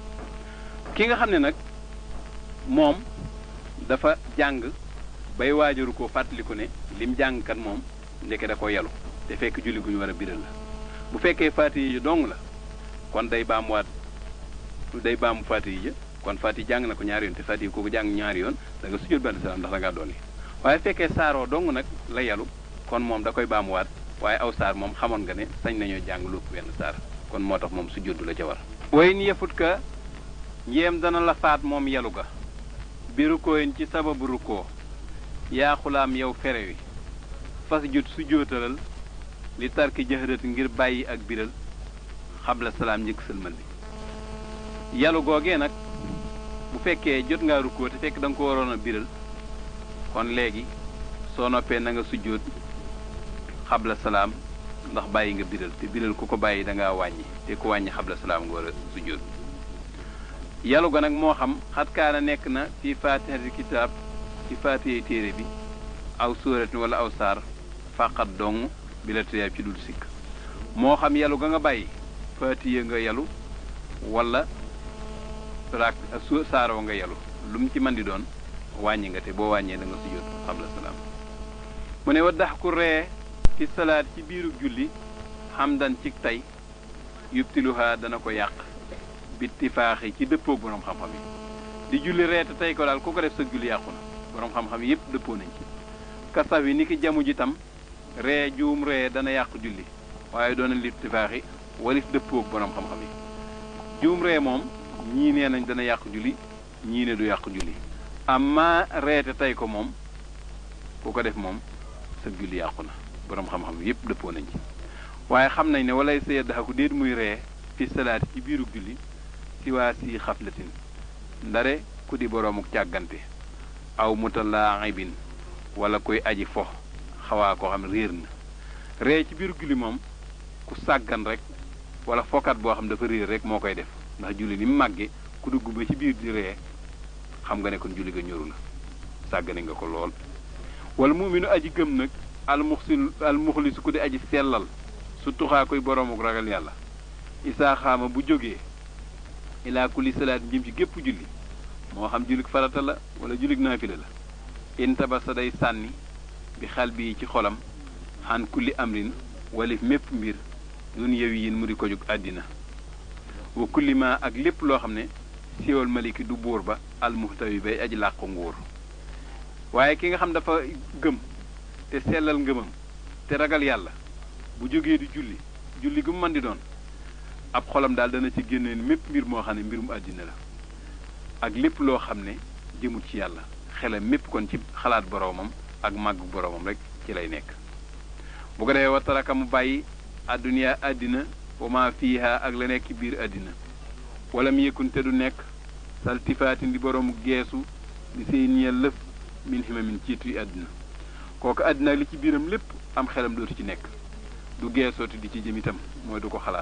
ki nga xam ne nag moom dafa jàng bay waajaru ko fàttaliku ne lim jàng kat moom ndeke da ko yalu te fekk julli gu ñu war a biral la bu fekkee faatiha yi dong la kon day baamuwaat day baamu faatiha yi kon faatiha jàng na ko ñaari yoon te faatiha kooku jàng ñaari yoon da nga sujjóot ba'da salaam ndax da ngaa dolli waaye fekkee saaroo dong nag la yalu kon moom da koy baamuwaat waaye aw saar moom xamoon nga ne sañ nañoo jàng lu wenn saar kon moo tax moom sujjóot du la ca war way ni yefut ka njéem dana la faat moom yalu ga bi rukkooyin ci sababu rukkoo yaa xulaam yow fere wi fas jot su jootalal li tarki jëxërët ngir bàyyi ak biral xabla salaam njëkk sëlmal bi yalu googee nag bu fekkee jot ngaa rukkoo te fekk da nga ko waroon a biral kon léegi soo noppee na nga sujjóot xabla salaam ndax bàyyi nga biral te biral ku ko bàyyi da ngaa wàññi te ku wàññi xabla salaam nga war a sujjóot yalu ga nag moo xam xat kaana nekk na fii faatihati kitaab ci faatihey téere bi aw sóoratin wala aw saar fàqat dong bi la tiyaab ci dul sikk moo xam yalu ga nga bàyyi faatiye nga yalu wala rak su saaroo nga yalu lu mu ci mën di doon wàññi nga te boo wàññee da nga sujjóot xabla salaam mu ne wa dax ku ree fi salaat ci biiru julli xamdan ci tey yubtiluha dana ko yàq bittifaaxi ci dëppoo boroom xam-xam yi di julli reete tey ko daal ku ko def sa julli yàqu na boroom xam-xam yépp dëppoo nañ ci kasaw yi ni ki jamu ji tam ree juum ree dana yàq julli waaye doona littifaaxi walif dëppoo boroom xam-xam yi juum ree moom ñii nee nañ dana yàq julli ñii ne du yàq julli amma reete tey ko moom ku ko def moom sa julli yàqu na boroom xam-xam yépp dëppoo nañ ci waaye xam nañ ne walay sa yeddaxaku déet muy ree fi salaati ci biiru julli si waa si xaflatin ndare ku di boroomuk càggante aw mutalaibin wala koy aji fo xawaa koo xam réer na ree ci biiru julli moom ku sàggan rek wala fokat boo xam dafa réer rek moo koy def ndax julli ni mu màgge ku dugg ba ci biir di ree xam nga ne kon julli ga ñoru la sàggane nga ko lool wala muminu aji gëm nag almuxsil almuxlisu ku di aji sellal su tuxaa koy boroomuk ragal yàlla isaa xaama bu jógee ilaa kulli salaat jëm ci gépp julli moo xam jullik farata la wala jullik naafila la intaba sa day sànni bi xal bi ci xolam xan kulli amrin walif mépp mbir dun yewi yin mu di ko jóg àddina wa kulli ma ak lépp loo xam ne siwal maliki du buur ba almuhtawi bay aji làqu nguur waaye ki nga xam dafa gëm te sellal ngëmam te ragal yàlla bu jógee di julli julli gu mu mën di doon ab xolam daal dana ci génne mépp mbir moo xam ne mbirum àddina la ak lépp loo xam ne jëmut ci yàlla xelam mépp kon ci xalaat boroomam ak màgg boroomam rek ci lay nekk bu ko defee wa taraka mu bàyyi àdduniyaa àddina wa ma fiiha ak la nekk biir àddina wala mu yëkkun te du nekk saltifaatin di boroomu geesu di sey niyel lëf min xima min ciituy àddina kooku àddina ak li ci biiram lépp am xelam dootu ci nekk du geesooti di ci jëm itam mooy du ko xalaat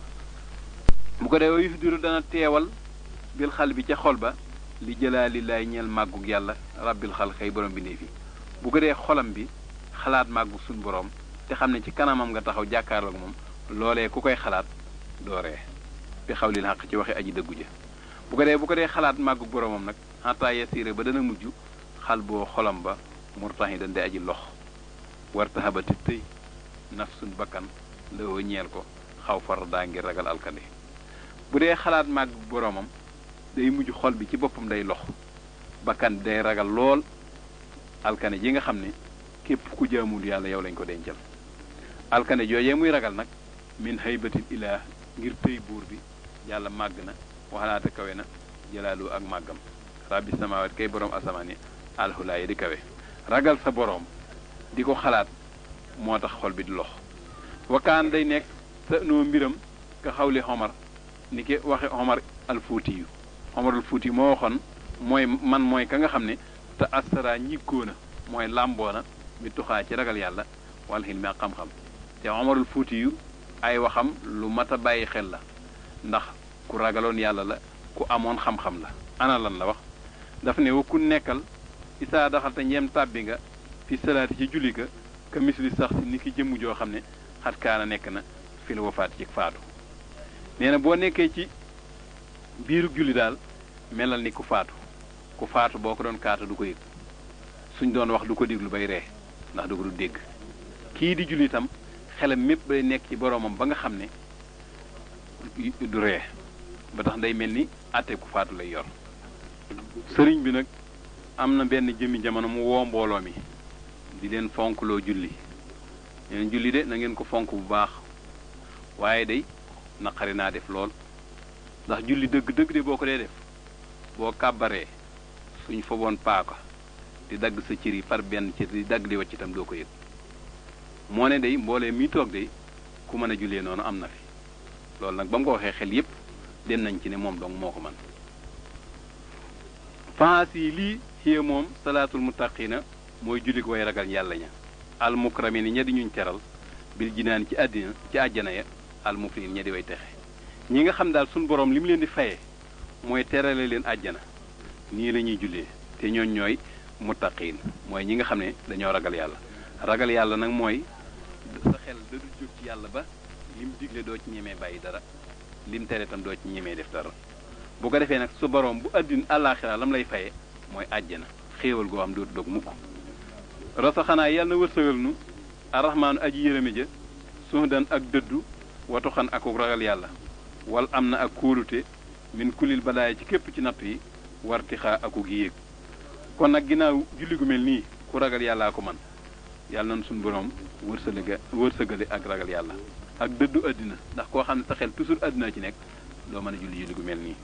bu ko defee yuf diru dana teewal bil xal bi ca xol ba li jëlaalillaay ñeel màggug yàlla rabbil xal xëy borom bi ne fi bu ko dee xolam bi xalaat màggug suñ borom te xam ne ci kanamam nga taxaw jàkkaarloog moom loolee ku koy xalaat dooree bi xaw lil xaq ci waxe aji dëggu ja bu ko dee bu ko dee xalaat màggug boromam nag xataa yasiire ba dana mujj xal boo xolam ba murtaxi dan de aji lox wartaxabati tëy nafsun bakkan lëwoo ñeel ko xaw far daa ngir ragal alkande bu dee xalaat màgg boroomam day mujj xol bi ci boppam day lox bakkan day ragal lool alkane ji nga xam ne képp ku jaamul yàlla yow lañ ko dencal alkane joojee muy ragal nag min haybatil ilaah ngir tëy buur bi yàlla màgg na waxalaate kawe na jalaalu ak màggam rabbi samawaat kay boroom asamaan yi alxulaa yi di kawe ragal sa boroom di ko xalaat moo tax xol bi di lox wakaan day nekk sa noo mbiram nga xawli xomar ni ki waxe xomar alfuuti yu xomar alfuuti yu moo waxoon mooy man mooy ka nga xam ne te asara ñiggóona mooy làmboona bi tuxaa ci ragal yàlla wala xilmi ak xam-xam te xomarul fuuti yu ay waxam lu mat a bàyyi xel la ndax ku ragaloon yàlla la ku amoon xam-xam la ana lan la wax daf ne wa ku nekkal isaa daxal te njeem tàbbi nga fi salaati ci julli ga ka misli sax si ni ki jëmm joo xam ne xat kaana nekk na fi la wafaat ci faatu nee na boo nekkee ci biiru julli daal melal ni ku faatu ku faatu boo ko doon kaata du ko yëg suñ doon wax du ko déglu bay ree ndax du ko du dégg kii di julli itam xelam mépp day nekk ci boroomam ba nga xam ne du ree ba tax day mel ni àtte ku faatu lay yor sëriñ bi nag am na benn jëmmi jamono mu woo mbooloo mi di leen fonkloo julli leen julli de na ngeen ko fonk bu baax waaye day naqari naa def lool ndax julli dëgg-dëgg de boo ko dee def boo kàbbaree suñ foboon paaka di dagg sa cër yi par benn cër di dagg di wacc itam doo ko yëg moo ne day mboolee mi toog day ku mën a jullee noonu am na fi loolu nag ba mu ko waxee xel yépp dem nañ ci ne moom dong moo ko mën faas yi lii xiye moom salaatul muttaqina mooy julli ko way ragal yàlla ña al mukramin ña di ñuñ teral bil jinaan ci àddina ci àjjana ya al muflin ña di way texe ñi nga xam daal suñu borom li mu leen di fayee mooy terale leen àjjana nii la ñuy jullee te ñooñ ñooy muttaqiin mooy ñi nga xam ne dañoo ragal yàlla ragal yàlla nag mooy sa xel da du jóg ci yàlla ba lim digle doo ci ñemee bàyyi dara lim tere tam doo ci ñemee def dara bu ko defee nag su borom bu àddina àllaaxira lam lay fayee mooy àjjana xéewal goo xam dootu dog mukk rasa xanaa yàlla na wërsëgal nu arrahmaanu aji yërëme ja suhdan ak dëddu watu xan akuk ragal yàlla wal am na ak kóolute min kulil balaaya ci képp ci natt yi wartixaa akuk yéeg kon nag ginnaaw julli gu mel nii ku ragal yàllaa ko man yàlla nañ suñu borom wërsële wërsëgale ak ragal yàlla ak dëddu àddina ndax koo xam ne sa xel toujours àddina ci nekk doo mën a julli julli gu mel nii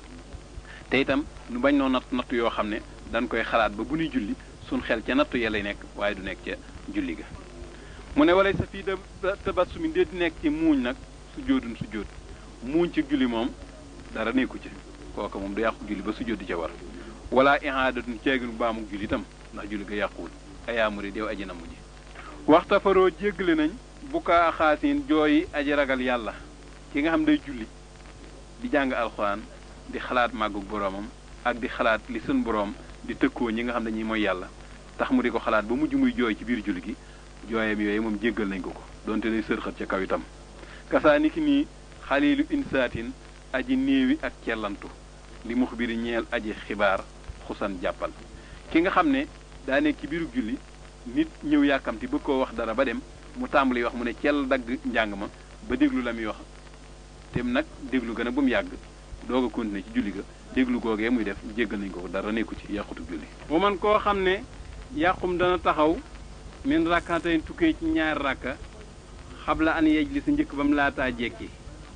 te itam nu bañ noo natt natt yoo xam ne dañ koy xalaat ba bu ñuy julli suñ xel ca nattu ya lay nekk waaye du nekk ca julli ga mu ne walay sa fii da tabassumi ndee di nekk ci muuñ nag su jóodun su jóot muuñ ci julli moom dara nekku ci kooka moom du yàqu julli ba su jóot di ca war wala ihaadatun ceegul baamuk julli itam ndax julli ga yàquwul ayaamuri deew aji na mujj waxta faroo jéggale nañ bu kaa xaasin jooyi aji ragal yàlla ki nga xam day julli di jàng alxuraan di xalaat màggug boroomam ak di xalaat li sën boroom di tëkkoo ñi nga xam ne ñi mooy yàlla tax mu di ko xalaat ba mujj muy jooy ci biir julli gi jooyam yooyu moom jéggal nañ ko ko donte day sërxat ca kaw itam kasaa ni ki nii xaliilu insaatin aji néewi ak cellantu li muxbiri ñeel aji xibaar xusan jàppal ki nga xam ne daa nekk ci biiru julli nit ñëw yàkkamti bëgg koo wax dara ba dem mu tàmbali wax mu ne cell dagg njàng ma ba déglu la muy wax tem nag déglu gën a bu mu yàgg doog a continuer ci julli ga déglu googee muy def jéggal nañ ko ko dara nekku ci yàqutu julli bu man koo xam ne yàqum dana taxaw min rakkatayn tukkee ci ñaari rakka xabla an yej li sa njëkk ba mu laataa jekki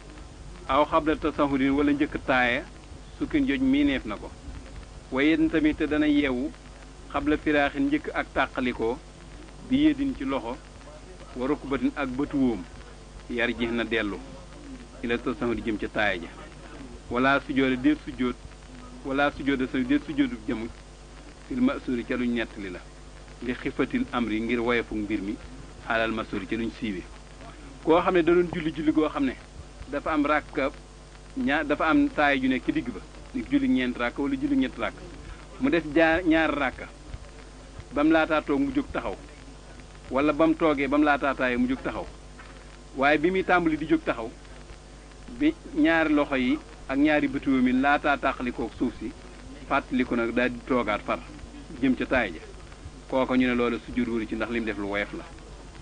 aw xabla tasahudin wala njëkk taaya sukkin joj miineef na ko waaye tamit te dana yeewu xabla firaaxin njëkk ak tàqalikoo bi yéedin ci loxo wa rukbatin ak bëtu wóom yar jix na dellu ila tasahudi jëm ca taaya ja wala sujjóote déet sujjóot wala sujjóote sa déet sujjóotu jëmut fil masuri ca luñ nettali la li xifatil amri ngir woyofu mbir mi xaalal masuri ca luñ siiwe koo xam ne da doon julli julli goo xam ne dafa am ràkka ñaar dafa am taaya ju nekk ci digg ba ni julli ñeent ràkk wala julli ñett ràkk mu def jaar ñaar ràkka ba mu laataa toog mu jóg taxaw wala ba mu toogee ba mu laataa taaya mu jóg taxaw waaye bi muy tàmbali di jóg taxaw bi ñaari loxo yi ak ñaari bëtuwo mi laataa tàqalikook suuf si fàttaliku nag daal di toogaat far jëm ca taay ja kooko ñu ne loolu sujjóot wuri ci ndax li mu def lu woyof la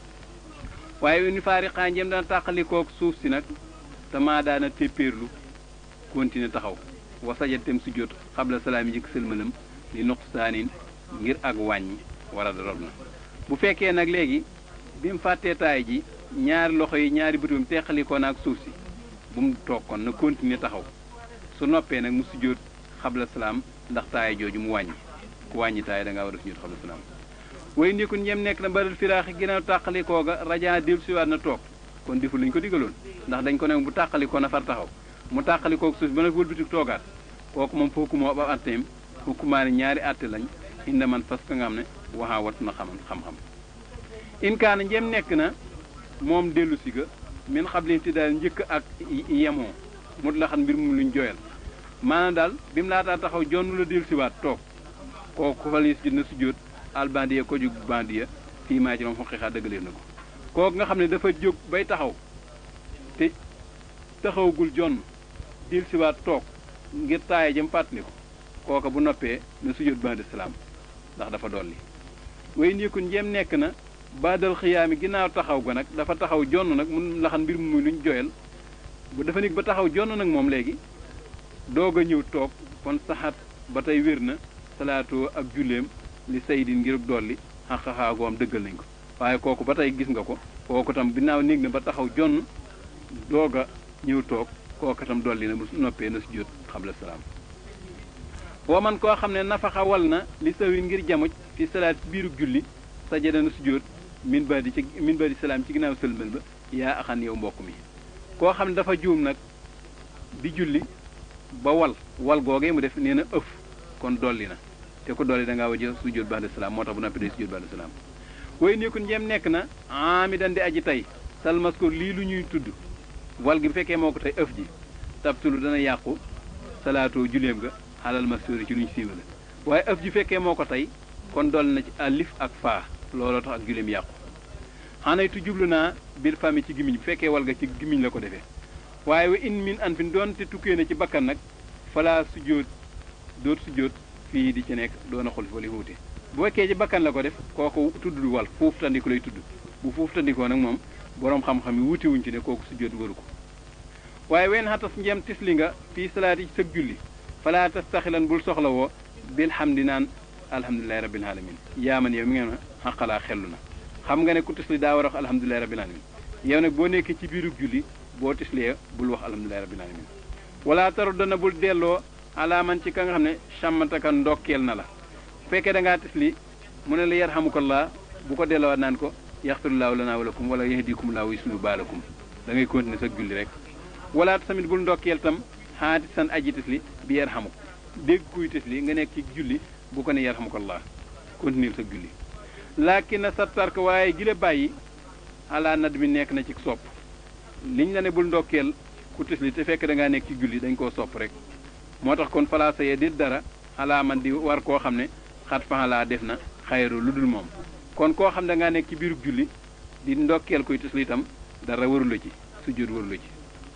waaye uni faari xaanjeem dana tàqalikook suuf si nag te maa daana téppéerlu continuer taxaw wa sajatem sujjóot xabla salaam yi njëkk sëlmalam li nuqsaanin ngir ak wàññi wara da rob na bu fekkee nag léegi bi mu fàttee taay ji ñaari loxo yi ñaari bëtuwam teqalikoo na ak suuf si bu mu toog kon na continuer taxaw su noppee nag mu sujjóot xabla salaam ndax taaya jooju mu wàññi ku wàññi taaya da ngaa war a sujjóot xabla salaam way ndikun ñem nekk na baral firaaxi ginnaaw tàqalikoo ga rajaa dellu siwaat na toog kon defu lañu ko digaloon ndax dañ ko ne bu tàqalikoo na far taxaw mu tàqalikoo suuf ba nag wëlbati toogaat kooku moom fooku moo ba atteem hukkumaani ñaari atte lañ inda man fas ka nga xam ne waxaa wat na xam xam-xam in kaana njëm nekk na moom dellu si ga min xablin ti daal njëkk ak yemoo mut la xam mbir mu luñ joyal maanaam daal bi mu laataa taxaw jonn la dellu siwaat toog kooku falis ji na sujjóot albandiya ko jug bandiya fii maa ci moom xoqiixaa dëggalee na ko kooku nga xam ne dafa jóg bay taxaw te taxawagul jonn dellu siwaat toog ngir taaya jëm fàttali ko kooka bu noppee na sujjóot bandi salaam ndax dafa dolli way ndikun njëm nekk na baadal xiyaami ginnaaw taxaw ga nag dafa taxaw jonn nag mun laxan mbir mu luñ joyal bu dafa nekk ba taxaw jonn nag moom léegi doog a ñëw toog kon saxaat ba tey wér na salaatoo ak julleem li saydin ngir dolli xaqaxaagoom dëggal nañ ko waaye kooku ba tey gis nga ko kooku tam ginnaaw néeg na ba taxaw jonn doog a ñëw toog kooku tam dolli na bu noppee na sujjóot xabla salaam woo man koo xam ne nafaxa wal na li sawin ngir jamuj fi salaat ci biirub julli sajada na sujjóot min ba di ci min ba di salaam ci ginnaaw sëlmal ba yaa axan yow mbokk mi koo xam ne dafa juum nag di julli ba wal wal googee mu def nee na ëf kon dolli na te ko dolli da ngaa wajë sujjóot ba'da salaam moo tax bu noppi day sujjóot ba'da salaam way nekkul njëm nekk na ami dan di aji tey salmaskoor lii lu ñuy tudd wal gi bu fekkee moo ko tey ëf ji tabtulu dana yàqu salaatoo juleem ga xalal mastóori ci luñ siiwale waaye ëf ji fekkee moo ko tey kon dolli na ci alif ak faa looloo tax ak juleem yàqu xanaytu jublu naa biir famille ci gimiñ bu fekkee wal ga ci gimiñ la ko defee waaye wa in min an fin doon te tukkee na ci bakkan nag falaa sujjóot doot sujjóot fii di ci nekk doon a xol fi wala wuute bu fekkee ci bakkan la ko def kooku tudd du wal foofu tandiku lay tudd bu foofu tandikoo nag moom boroom xam-xam yi wuti wuñ ci ne kooku sujjóot waru ko waaye wenn xatas njeem tisli nga fii salaati ci sëg julli falaa tastaxilan bul soxla woo bil hamdi naan alhamdulilahi rabbil alamin yaaman yow mi ngeen xaqalaa xellu na xam nga ne ku tisli daa war a wax alhamdulilahi rabbil alamin yow nag boo nekkee ci biirub julli boo tislee bul wax alhamdulilahi rabbil alamin wala taru dana bul delloo alaaman ci ka nga xam ne sàmmataka ndokkeel na la bu fekkee da ngaa tisli mu ne la yarhamukallah bu ko delloo naan ko yaxfirullaahu lanaa wa lakum wala yahdikumullahu wa yuslihu baalakum da ngay continuer sa julli rek wala tamit bul ndokkeel tam xaati san aji tisli bi yarhamuk dégg kuy tisli nga nekk ci julli bu ko ne yarhamukallah continuer sa julli laakin na sa tark waaye gi la bàyyi ala nad mi nekk na ci sopp liñ la ne bul ndokkeel ku tisli te fekk da ngaa nekk ci julli dañ koo sopp rek moo tax kon falaa saye dit dara xalaa man di war koo xam ne xat faxalaa def na xayru lu dul moom kon koo xam da ngaa nekk ci biirub julli di ndokkeel koy tisli itam dara warula ci sujjóot warula ci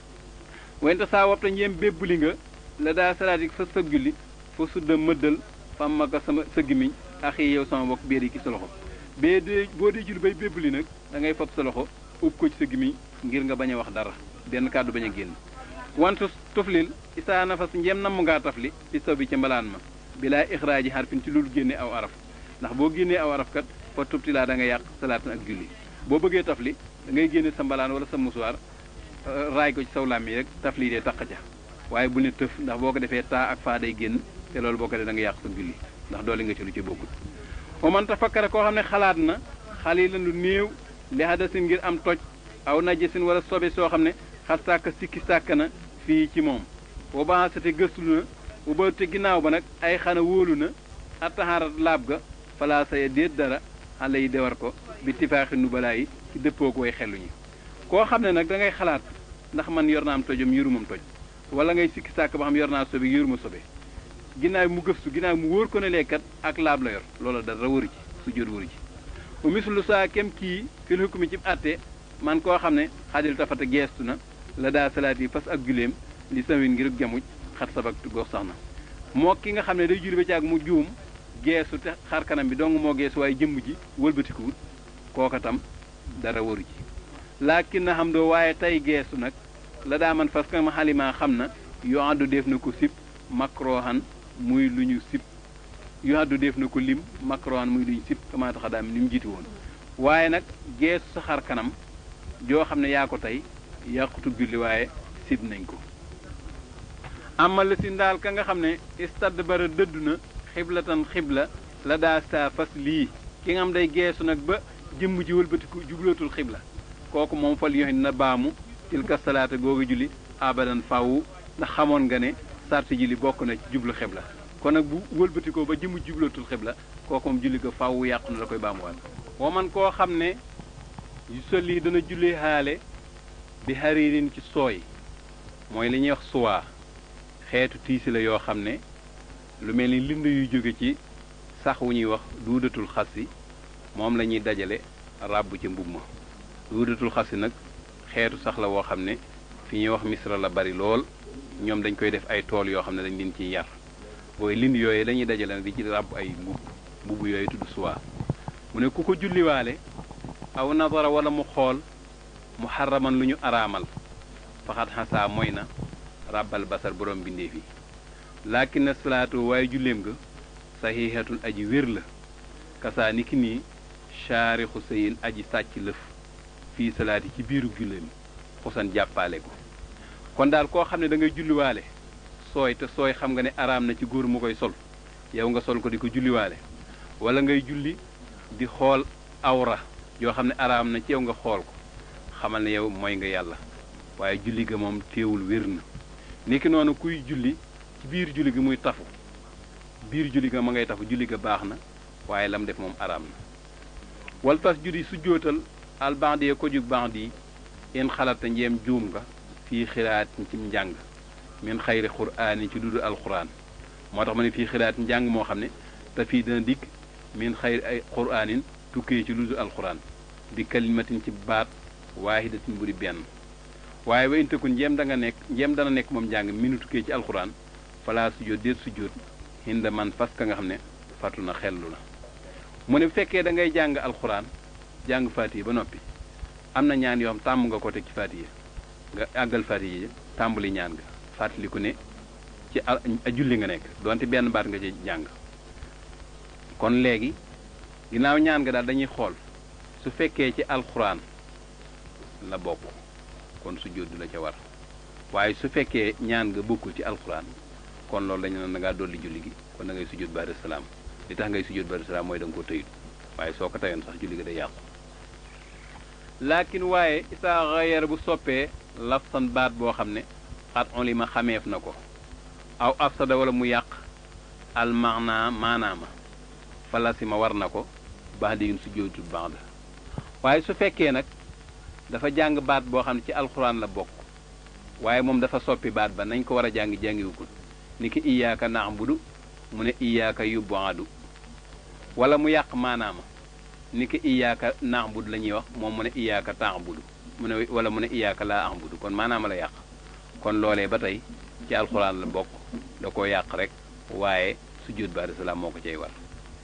wante saa wopta njéem bébbuli nga la daa salaati fa sëg julli fa sudda mëddal fam ma ko sama sa gimiñ axi yow sama bokk béer yi ki sa loxo bee dee boo dee julli bay bébbuli nag da ngay fab sa loxo ub ko ci sa gimiñ ngir nga bañ a wax dara benn kàddu bañ a génn wantu tuflil isaa nafas njéem namm ngaa tafli fi saw bi ca mbalaan ma bilaa ixraaji xarfin ci loolu génne aw araf ndax boo génnee aw araf kat fa tubti laa da nga yàq salaatan ak julli boo bëggee tafli da ngay génne sa mbalaan wala sa musuwaar raay ko ci saw làmmi rek tafli dee taq ca waaye bu ne tëf ndax boo ko defee taa ak faa day génn te loolu boo ko dee da nga yàq sa julli ndax doole nga ci lu ci bokkut o man tafakkara koo xam ne xalaat na xalilan lu néew li hadasin ngir am toj aw najasin wala sobe soo xam ne xat sàkk sikki sàkk na fii ci moom boo baxasate gëstu na bu ba te ginnaaw ba nag ay xana wóolu na attaxaarat laab ga falaa saya déet dara xale yi dewar ko bi tifaaxi nu balaa yi ci dëppoo ko way xelluñu koo xam ne nag da ngay xalaat ndax man yor naa am tojom yërumam toj wala ngay sikki sàkk ba xam yor naa sobe yëruma sobe ginnaaw mu gëstu ginnaaw mu wóor ko ne lekkat ak laab la yor loola dara waru ci su jot waru ci bu mislu saa kem kii fil hukmi ci àtte man koo xam ne xadil tafata geestu na la daa salaat yi fas ak juleem li sawin ngir jamuj xat sabak gox sax na moo ki nga xam ne day julli ba ci ak mu juum geesu te xar kanam bi dong moo geesu waaye jëmm ji wëlbatikuwut kooka tam dara waru ci laakin na xam doo waaye tey geesu nag la daa man fas ka ma xalimaa xam na yoo àddu def na ko sib makrohan muy lu ñu sib yoo àddu def na ko lim makrohan muy lu ñu sib kama taxa daam ni mu jiiti woon waaye nag geesu sa xar kanam joo xam ne yaa ko tey yàqutu julli waaye sib nañ ko amal la si ndaal ka nga xam ne istad bara dëddu na xiblatan xibla la daa saa fas lii ki nga xam day geesu nag ba jëmm ji wëlbatiku jublootul xibla kooku moom fal yoxin na baamu tilka salaata googu julli abadan faawu ndax xamoon nga ne sarti julli bokk na ci jublu xibla kon nag bu wëlbatikoo ba jëmm jublootul xibla kooku moom julli ko faawu yàqu na da koy baamuwaat woo man koo xam ne yu solli dana julli xaale bi xariirin ci sooy mooy li ñuy wax suwaa xeetu tiisi la yoo xam ne lu mel ni lind yuy jóge ci sax wu ñuy wax duudatul xasi moom la ñuy dajale ràbb ci mbub ma duudatul xasi nag xeetu sax la woo xam ne fi ñuy wax misra la bari lool ñoom dañ koy def ay tool yoo xam ne dañ leen ciy yar booy lind yooyu dañuy dajale nag di ci ràbb ay mbub mbubb yooyu tudd suwaa mu ne ku ko julliwaale aw nadara wala mu xool mu xaraman lu ñu araamal faxat xasaa mooy na ràbbal basar borom bindeef yi laakin na salaatu waaye julleem nga saxiixatun aji wér la kasaa ni ki nii caarixu sëyin aji sàcc lëf fii salaati ci biiru julleem xusan jàppaale ko kon daal koo xam ne da ngay julliwaale sooy te sooy xam nga ne araam na ci góor mu koy sol yow nga sol ko di ko julliwaale wala ngay julli di xool awra yoo xam ne araam na ci yow nga xool ko xamal ne yow mooy nga yàlla waaye julli ga moom téewul wér na niki noonu kuy julli ci biir julli gi muy tafu biir julli ga ma ngay tafu julli ga baax na waaye lam def moom araam na wal tas judi su jootal albandi ko jug bandi in xalata njeem juum nga fii xiraat ci njàng min xayri quraanin ci dudu alquran moo tax ma ne fii xiraat njàng moo xam ne te fii dana dikk min xayri ay quraanin tukkee ci dudu alquran bi kalimatin ci baat waahidatin bu di benn waaye wa intakun njeem da nga nekk njeem dana nekk moom njàng minu tukkee ci alquran falaa sujjóot déet sujjóot hinda man fas ka nga xam ne fàttu na xellu la mu ne bu fekkee da ngay jàng alquran jàng fatiha ba noppi am na ñaan yoo xam tàmm nga ko teg ci fatiha nga àggal fatiha tàmbali ñaan nga fàttaliku ne ci a julli nga nekk donte benn baat nga ci jàng kon léegi ginnaaw ñaan nga daal dañuy xool su fekkee ci alxuraan la bokk kon su jóot du la ca war waaye su fekkee ñaan nga bokkul ci alxuraan kon loolu dañu ne da ngaa dolli julli gi kon da ngay sujjóot bari salaam li tax ngay sujjóot bari salaam mooy da nga ko tëyut waaye soo ko tayoon sax julli gi day yàqu laakin waaye isaa xayara bu soppee lafsan baat boo xam ne xat on li ma xameef na ko aw afsada wala mu yàq almaana maanaama falasi ma war na ko baax di yun sujjóotul baax da waaye su fekkee nag dafa jàng baat boo xam ne ci alxuraan la bokk waaye moom dafa soppi baat ba nañ ko war a jàng jàngiwukul ni ki iyaaka na'budu mu ne iyaaka yub'adu wala mu yàq maanaama ni ki iyaaka na'budu la ñuy wax moom mu ne iyaaka ta'budu mu ne wala mu ne iyaaka laa a'budu kon maanaama la yàq kon loolee ba tey ci alxuraan la bokk da koo yàq rek waaye sujjóot ba'da salaam moo ko cay war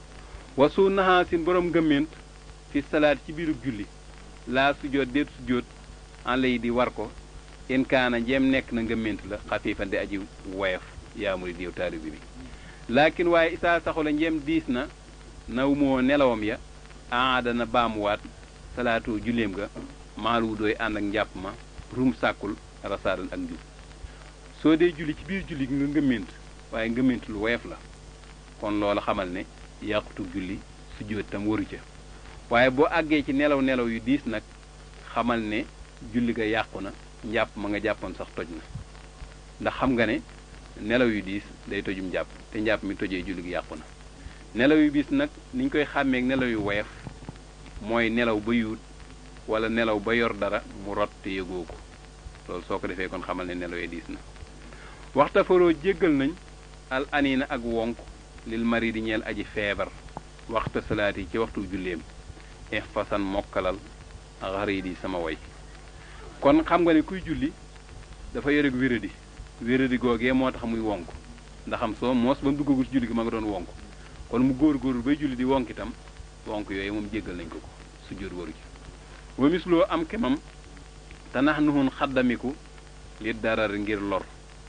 wasu naxaasin borom gëmment fi salaat ci biirub julli laa sujjóot déet sujjóot en lay di war ko in kaana njeem nekk na ngëmment la xafiifan di aji woyof yaamuri diw taalibi bi laakin waaye isaa saxula njeem diis na naw moo nelawam ya aada na baamuwaat salaatu julleem ga maalu dooy ànd ak njàpp ma rum sàkkul rasaadan ak njub soo dee julli ci biir julli nga ngëmment waaye ngëmment lu woyof la kon loola xamal ne yàqutu julli sujjóot tam waru ca waaye boo àggee ci nelaw nelaw yu diis nag xamal ne julli ga yàqu na njàpp ma nga jàppoon sax toj na ndax xam nga ne nelaw yu diis day tojum njàpp te njàpp mi tojee julli gi yàqu na nelaw yu diis nag niñ koy xàmmeek nelaw yu woyof mooy nelaw ba yuut wala nelaw ba yor dara mu rot te yëgoo ko loolu soo ko defee kon xamal ne nelaw yu diis na waxta faroo jéggal nañ al anina ak wonk lil mari di ñeel aji feebar waxta salaat yi ci waxtu julleem ihfasan mokkalal xarit yi sama way kon xam nga ne kuy julli dafa yore wéradi wéradi googee moo tax muy wonk ndaxam soo moos ba mu duggagul ci julli gi ma nga doon wonk kon mu góor góorlu bay julli di wonk itam wonk yooyu moom jéggal nañ ko ko su jot waru ci wa misloo am kemam te nax nuhun xaddamiku li darar ngir lor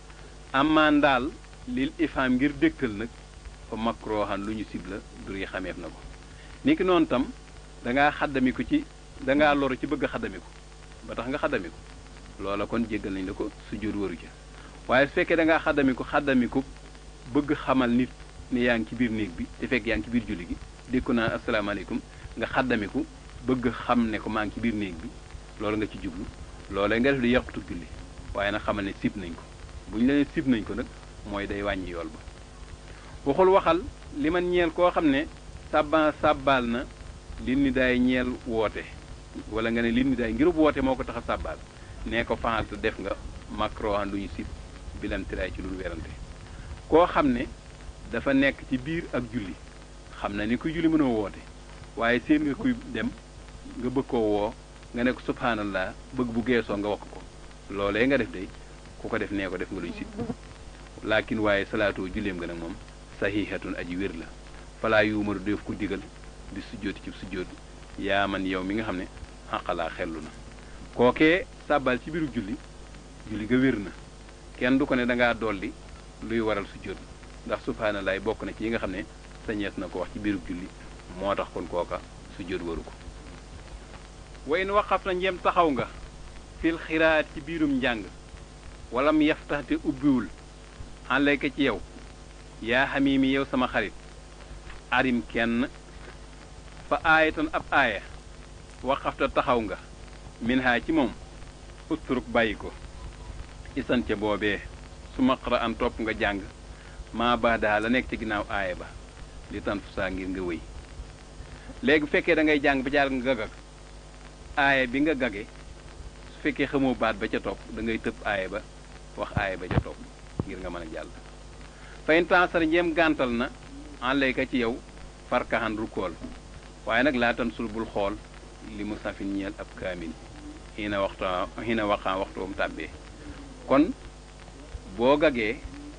amaan daal lil ifaam ngir dégtal nag fa makrooxan lu ñu sibla dur yi xameef na ko niki noonu tam dangaa xaddamiku ci dangaa loru ci bëgg a xaddamiku ba tax nga xaddamiku loola kon jéggal nañ la ko su jot waru ca waaye su fekkee dangaa xaddamiku xaddamiku bëgg xamal nit ni yaa ngi ci biir néeg bi te fekk yaa ngi ci biir julli gi dékku naa asalaamaaleykum nga xaddamiku bëgg xam ne ko maa ngi ci biir néeg bi loolu nga ci jublu loolee nga def di yàqutu julli waaye nag xamal ne sib nañ ko bu ñu la nee sib nañ ko nag mooy day wàññi yool ba waxul waxal li man ñeel koo xam ne sàbba sàbbaal na li ni daay ñeel woote wala nga ne li ni daay ngirub woote moo ko tax a sàbbaal nee ko faxaltu def nga macroan lu ñu sib bilam tiraay ci lu werante koo xam ne dafa nekk ci biir ak julli xam na ni kuy julli mënoo woote waaye seen nga kuy dem nga bëgg koo woo nga ne ko subhanallah bëgg bu geesoo nga wax ko loolee nga def day ku ko def nee ko def nga luñ sib laakin waaye salaatoo julleem nga nag moom saxiixatun aji wér la falaa yuumaru def ko digal di sujjooti ci sujjoot yaa man yow mi nga xam ne xaqalaa xellu na kookee sàbbal ci biiru julli julli ga wér na kenn du ko ne da ngaa dolli luy waral sujjoot ndax subhaanallaay bokk na ci yi nga xam ne sañees na ko wax ci biiru julli moo tax kon kooka sujjoot waru ko way in waqaf na njem taxaw nga fil xiraat ci biirum njàng walam yaftax te ubbiwul xàllayka ci yow yaa xamiimi yow sama xarit arim kenn fa aayatan ab aaya waqafta taxaw nga min haa ci moom utruk bàyyi ko isante boobee su maqra an topp nga jàng maa baax daa la nekk ci ginnaaw aaya ba li tan fu saa ngir nga wéy léegi bu fekkee da ngay jàng ba jaar nga gagag aaya bi nga gage su fekkee xamoo baat ba ca topp da ngay tëb aaya ba wax aaya ba ca topp ngir nga mën a jàll fayin tansar njeem gàntal na enlayka ci yow farkaxan rukkool waaye nag laatan sul bul xool li mu safin ñeel ab kaamil xiina waxta xiina waxaa waxtoom tàbbee kon boo gagee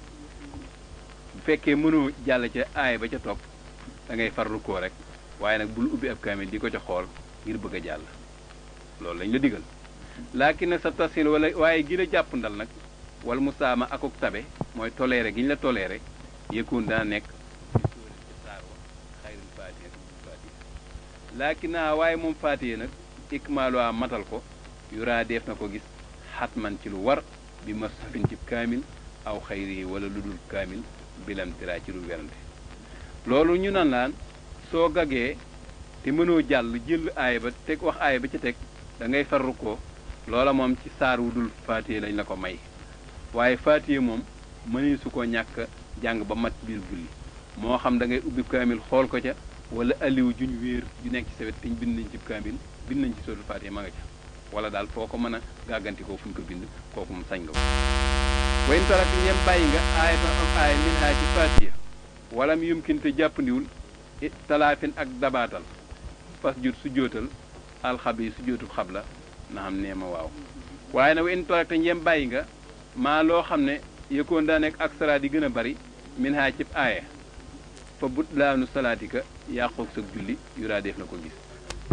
bu fekkee mënoo jàll ca aaya ba ca topp da ngay far rukkoo rek waaye nag bul ubbi ab kaamil di ko ca xool ngir bëgg a jàll loolu lañ la digal laakin nag sa tasil wala waaye gi la jàpp ndal nag wala mu saama akuk tabe mooy toléré gi ñu la toléré yëkkoon dana nekk ci sóori ci saar wa xayrul faatiha dugul faatiha laakin naa waaye moom faatiha nag ikmaaluwaa matal ko yuraa def na ko gis xatman ci lu war bi masafin ci kaamil aw xayri wala lu dul kaamil bilam tiraa ci lu werante loolu ñu naan laan soo gagee te mënoo jàll jël aaya ba teg wax aaya ba ca teg da ngay farru ko loola moom ci saar wu dul faatiye lañ la ko may waaye faatiye moom mënee su ko ñàkk jàng ba mat biir julli moo xam da ngay ubbi kaamil xool ko ca wala aliw juñ wéer ju nekk ci sa wet te ñu bind nañ ci kaamil bind nañ ci sootul faatiye ma nga ca wala daal foo ko mën a gàggantikoo fu ñu ko bind kooku moom sañ nga ko wayn tarak ñem bàyyi nga aaya ba am aaya min haa ci faatiya wala mu yumkin te jàppandiwul talaafin ak dabaatal fas jut su jootal alxab yi su jootul xab la na xam nee ma waaw waaye nag wayn tarak te ñem bàyyi nga maa loo xam ne yëkkoon daa nekk ak salaat yi gën a bari min haa cib aaya fa but laanu salaatika yàqoog sa julli yuraa def na ko gis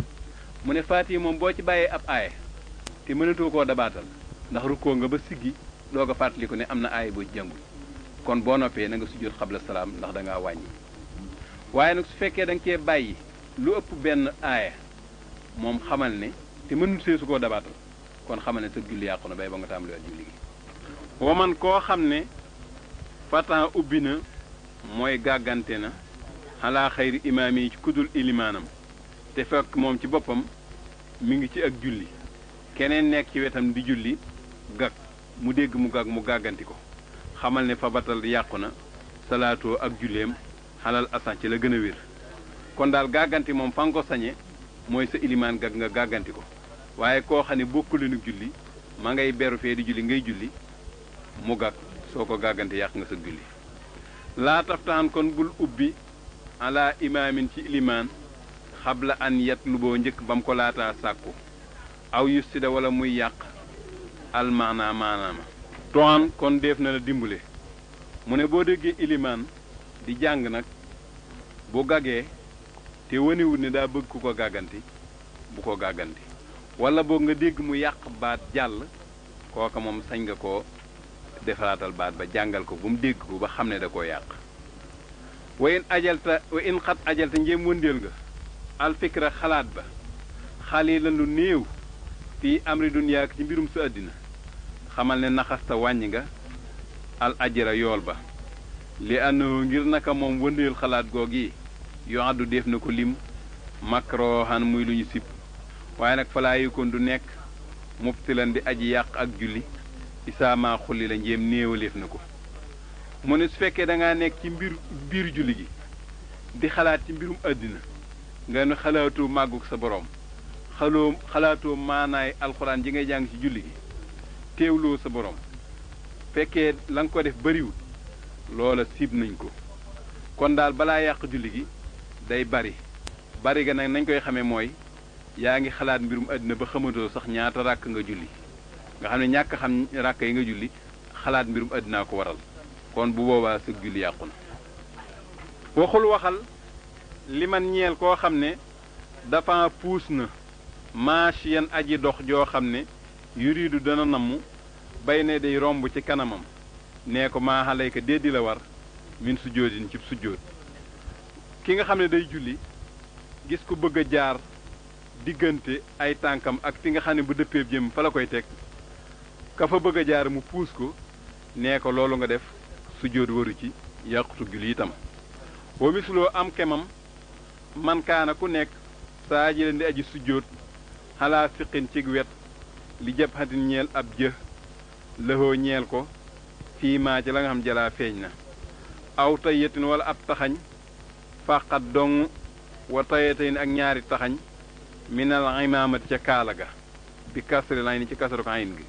mu ne faatiya moom boo ci bàyyee ab aaya te mënatoo koo dabaatal ndax rukkoo nga ba siggi doog a fàttaliku ne am na aaya boo jàngul kon boo noppee na nga sujjóot xabla salaam ndax da ngaa wàññi waaye nag su fekkee da nga cee bàyyi lu ëpp benn aaya moom xamal ne te mënul see su koo dabaatal kon xamal ne sa julli yàqu na bay ba nga tàmbaliwaat julli gi waman koo xam ne fatan ubbi na mooy gàggante na xalaa xayri imaam yi ci kudul ilimaanam te fekk moom ci boppam mi ngi ci ak julli keneen nekk ci wetam di julli gag mu dégg mu gag mu gàgganti ko xamal ne fa batal yàqu na salaatoo ak julleem xalal asan ci la gën a wér kon daal gàgganti moom fa nga ko sañe mooy sa ilimaan gag nga gàgganti ko waaye koo xam ne bokkulinu julli ma ngay beru fee di julli ngay julli mu gag soo ko gàgganti yàq nga sa julli laa taftaan kon bul ubbi ala imaamin ci ilimaan xabla an yat lu boo njëkk ba mu ko laataa sàkku aw yustida wala muy yàq almaana maanaama toan kon def na la dimbale mu ne boo déggee ilimaan di jàng nag bu gagee te waniwut ne daa bëgg ku ko gàgganti bu ko gàgganti wala boog nga dégg mu yàq baat jàll kooka moom sañ nga ko defaraatal baat ba jàngal ko bu mu dégg ko ba xam ne da koo yàq wa in ajalta wa in xat ajalta njéem wëndeel nga alfikra xalaat ba xalilan lu néew fii amri dunyaak ci mbirum sa àddina xamal ne naxasta wàññi nga al ajra yool ba li annahu ngir naka moom wëndeel xalaat goog yi yoo addu def na ko lim makrohan muy lu ñu sib waaye nag falaa yikoon du nekk mubtilan di aji yàq ak julli isaamaa xulli la njéem néewaleef na ko mu ne su fekkee da ngaa nekk ci mbir biir julli gi di xalaat ci mbirum àddina nga ne xalaatoo màggug sa borom xaloo xalaatoo maanaay alxuraan ji ngay jàng ci julli gi teewloo sa borom fekkee la nga ko def bariwul loola siib nañ ko kon daal balaa yàq julli gi day bari bari ga nag nañ koy xamee mooy yaa ngi xalaat mbirum àddina ba xamatoo sax ñaata ràkk nga julli nga xam ne ñàkk xam ràkk yi nga julli xalaat mbirum àddinaa ko waral kon bu boobaa sëg julli yàqu na waxul waxal li man ñeel koo xam ne dafa puus na machiyan aji dox joo xam ne yuriidu dana namm bay ne day romb ci kanamam nee ko maa xalayka déeddi la war min sujjóotin cib sujjóot ki nga xam ne day julli gis ku bëgg a jaar diggante ay tànkam ak fi nga xam ne bu dëppee jëm fa la koy teg ka fa bëgg a jaar mu puus ko nee ko loolu nga def sujjóot waru ci yàqutu julli itam boo misuloo am kemam man kaana ku nekk saa ji leen di aji sujjóot xalaa siqin cig wet li jëpp xatin ñeel ab jë lëxoo ñeel ko fii maa ci la nga xam jalaa feeñ na aw tayetin wala ab taxañ fàqat dong wa tayetin ak ñaari taxañ minal imaamati ca kaala ga bi kasri lay ni ci kasara ko ayin gi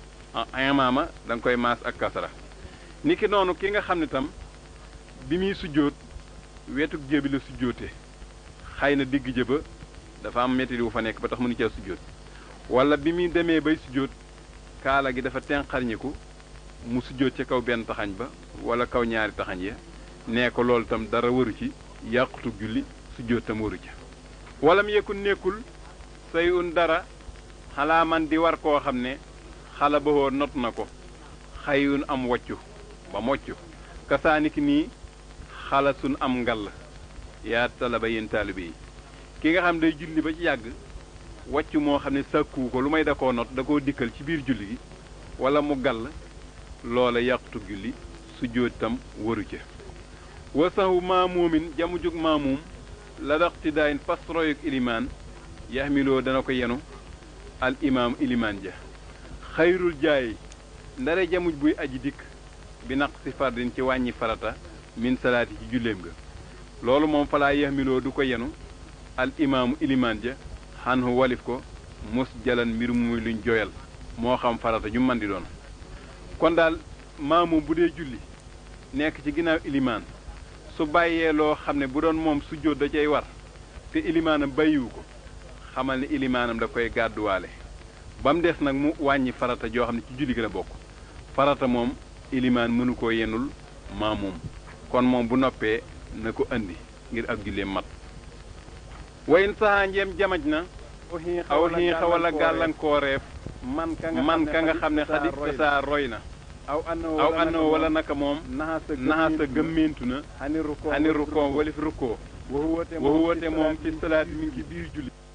imaama da nga koy maas ak kasara niki noonu ki nga xam ne tam bi muy sujjóot wetuk jëbi la sujjóote xëy na digg jëba dafa am métti wu fa nekk ba tax mënu cee sujjóot wala bi muy demee bay sujjóot kaala gi dafa tenqarñiku mu sujjóot ca kaw benn taxañ ba wala kaw ñaari taxañ ya nee ko loolu tam dara waru ci yàqutu julli sujjóot tam waru ca wala mu yekku nekkul say un dara xalaa man di war koo xam ne xala bahoo not na ko xayun am woccu ba mocc kasaaniki nii xala sun am ngall yaa talaba yéen taalibe yi ki nga xam day julli ba ci yàgg wàcc moo xam ne sàkkuwu ko lu may da koo not da koo dikkal ci biir julli gi wala mu gàll loola yàqutu julli su jóotam waru ca wasahu maamuumin jamu jug maamuum la daxti daayin fas royuk ilimaan yaxmiloo dana ko yenu al imaam ilimaan ja xayrul jaay ndare jamuj buy aji dikk bi naq si fardin ci wàññi farata min salaati ci julleem ga loolu moom falaa yaxmiloo du ko yenu al imaamu ilimaan ja xanhu walif ko mus jalan mbir muy luñ joyal moo xam farata ju man di doon kon daal maamu bu dee julli nekk ci ginnaaw ilimaan su bàyyee loo xam ne bu doon moom sujjóot da cay war te ilimaanam bàyyiwu ko xamal ne ilimaanam da koy gàdduwaale ba mu des nag mu wàññi farata joo xam ne ci julli gi la bokk farata moom ilimaan mënu koo yenul maamoom kon moom bu noppee na ko andi ngir ak julleem mat wayin saxaa njeem jamaj na aw xiixa wala gàllankooreef man ka nga man ka nga xam ne xadit tasaa roy na aw annoo aw annoo wala naka moom naxasa naxasa gëmmentu na xani rukkoo ani rukkoo walif rukkoo waxu woote waxu woote moom fi salaat mi ngi ci biir julli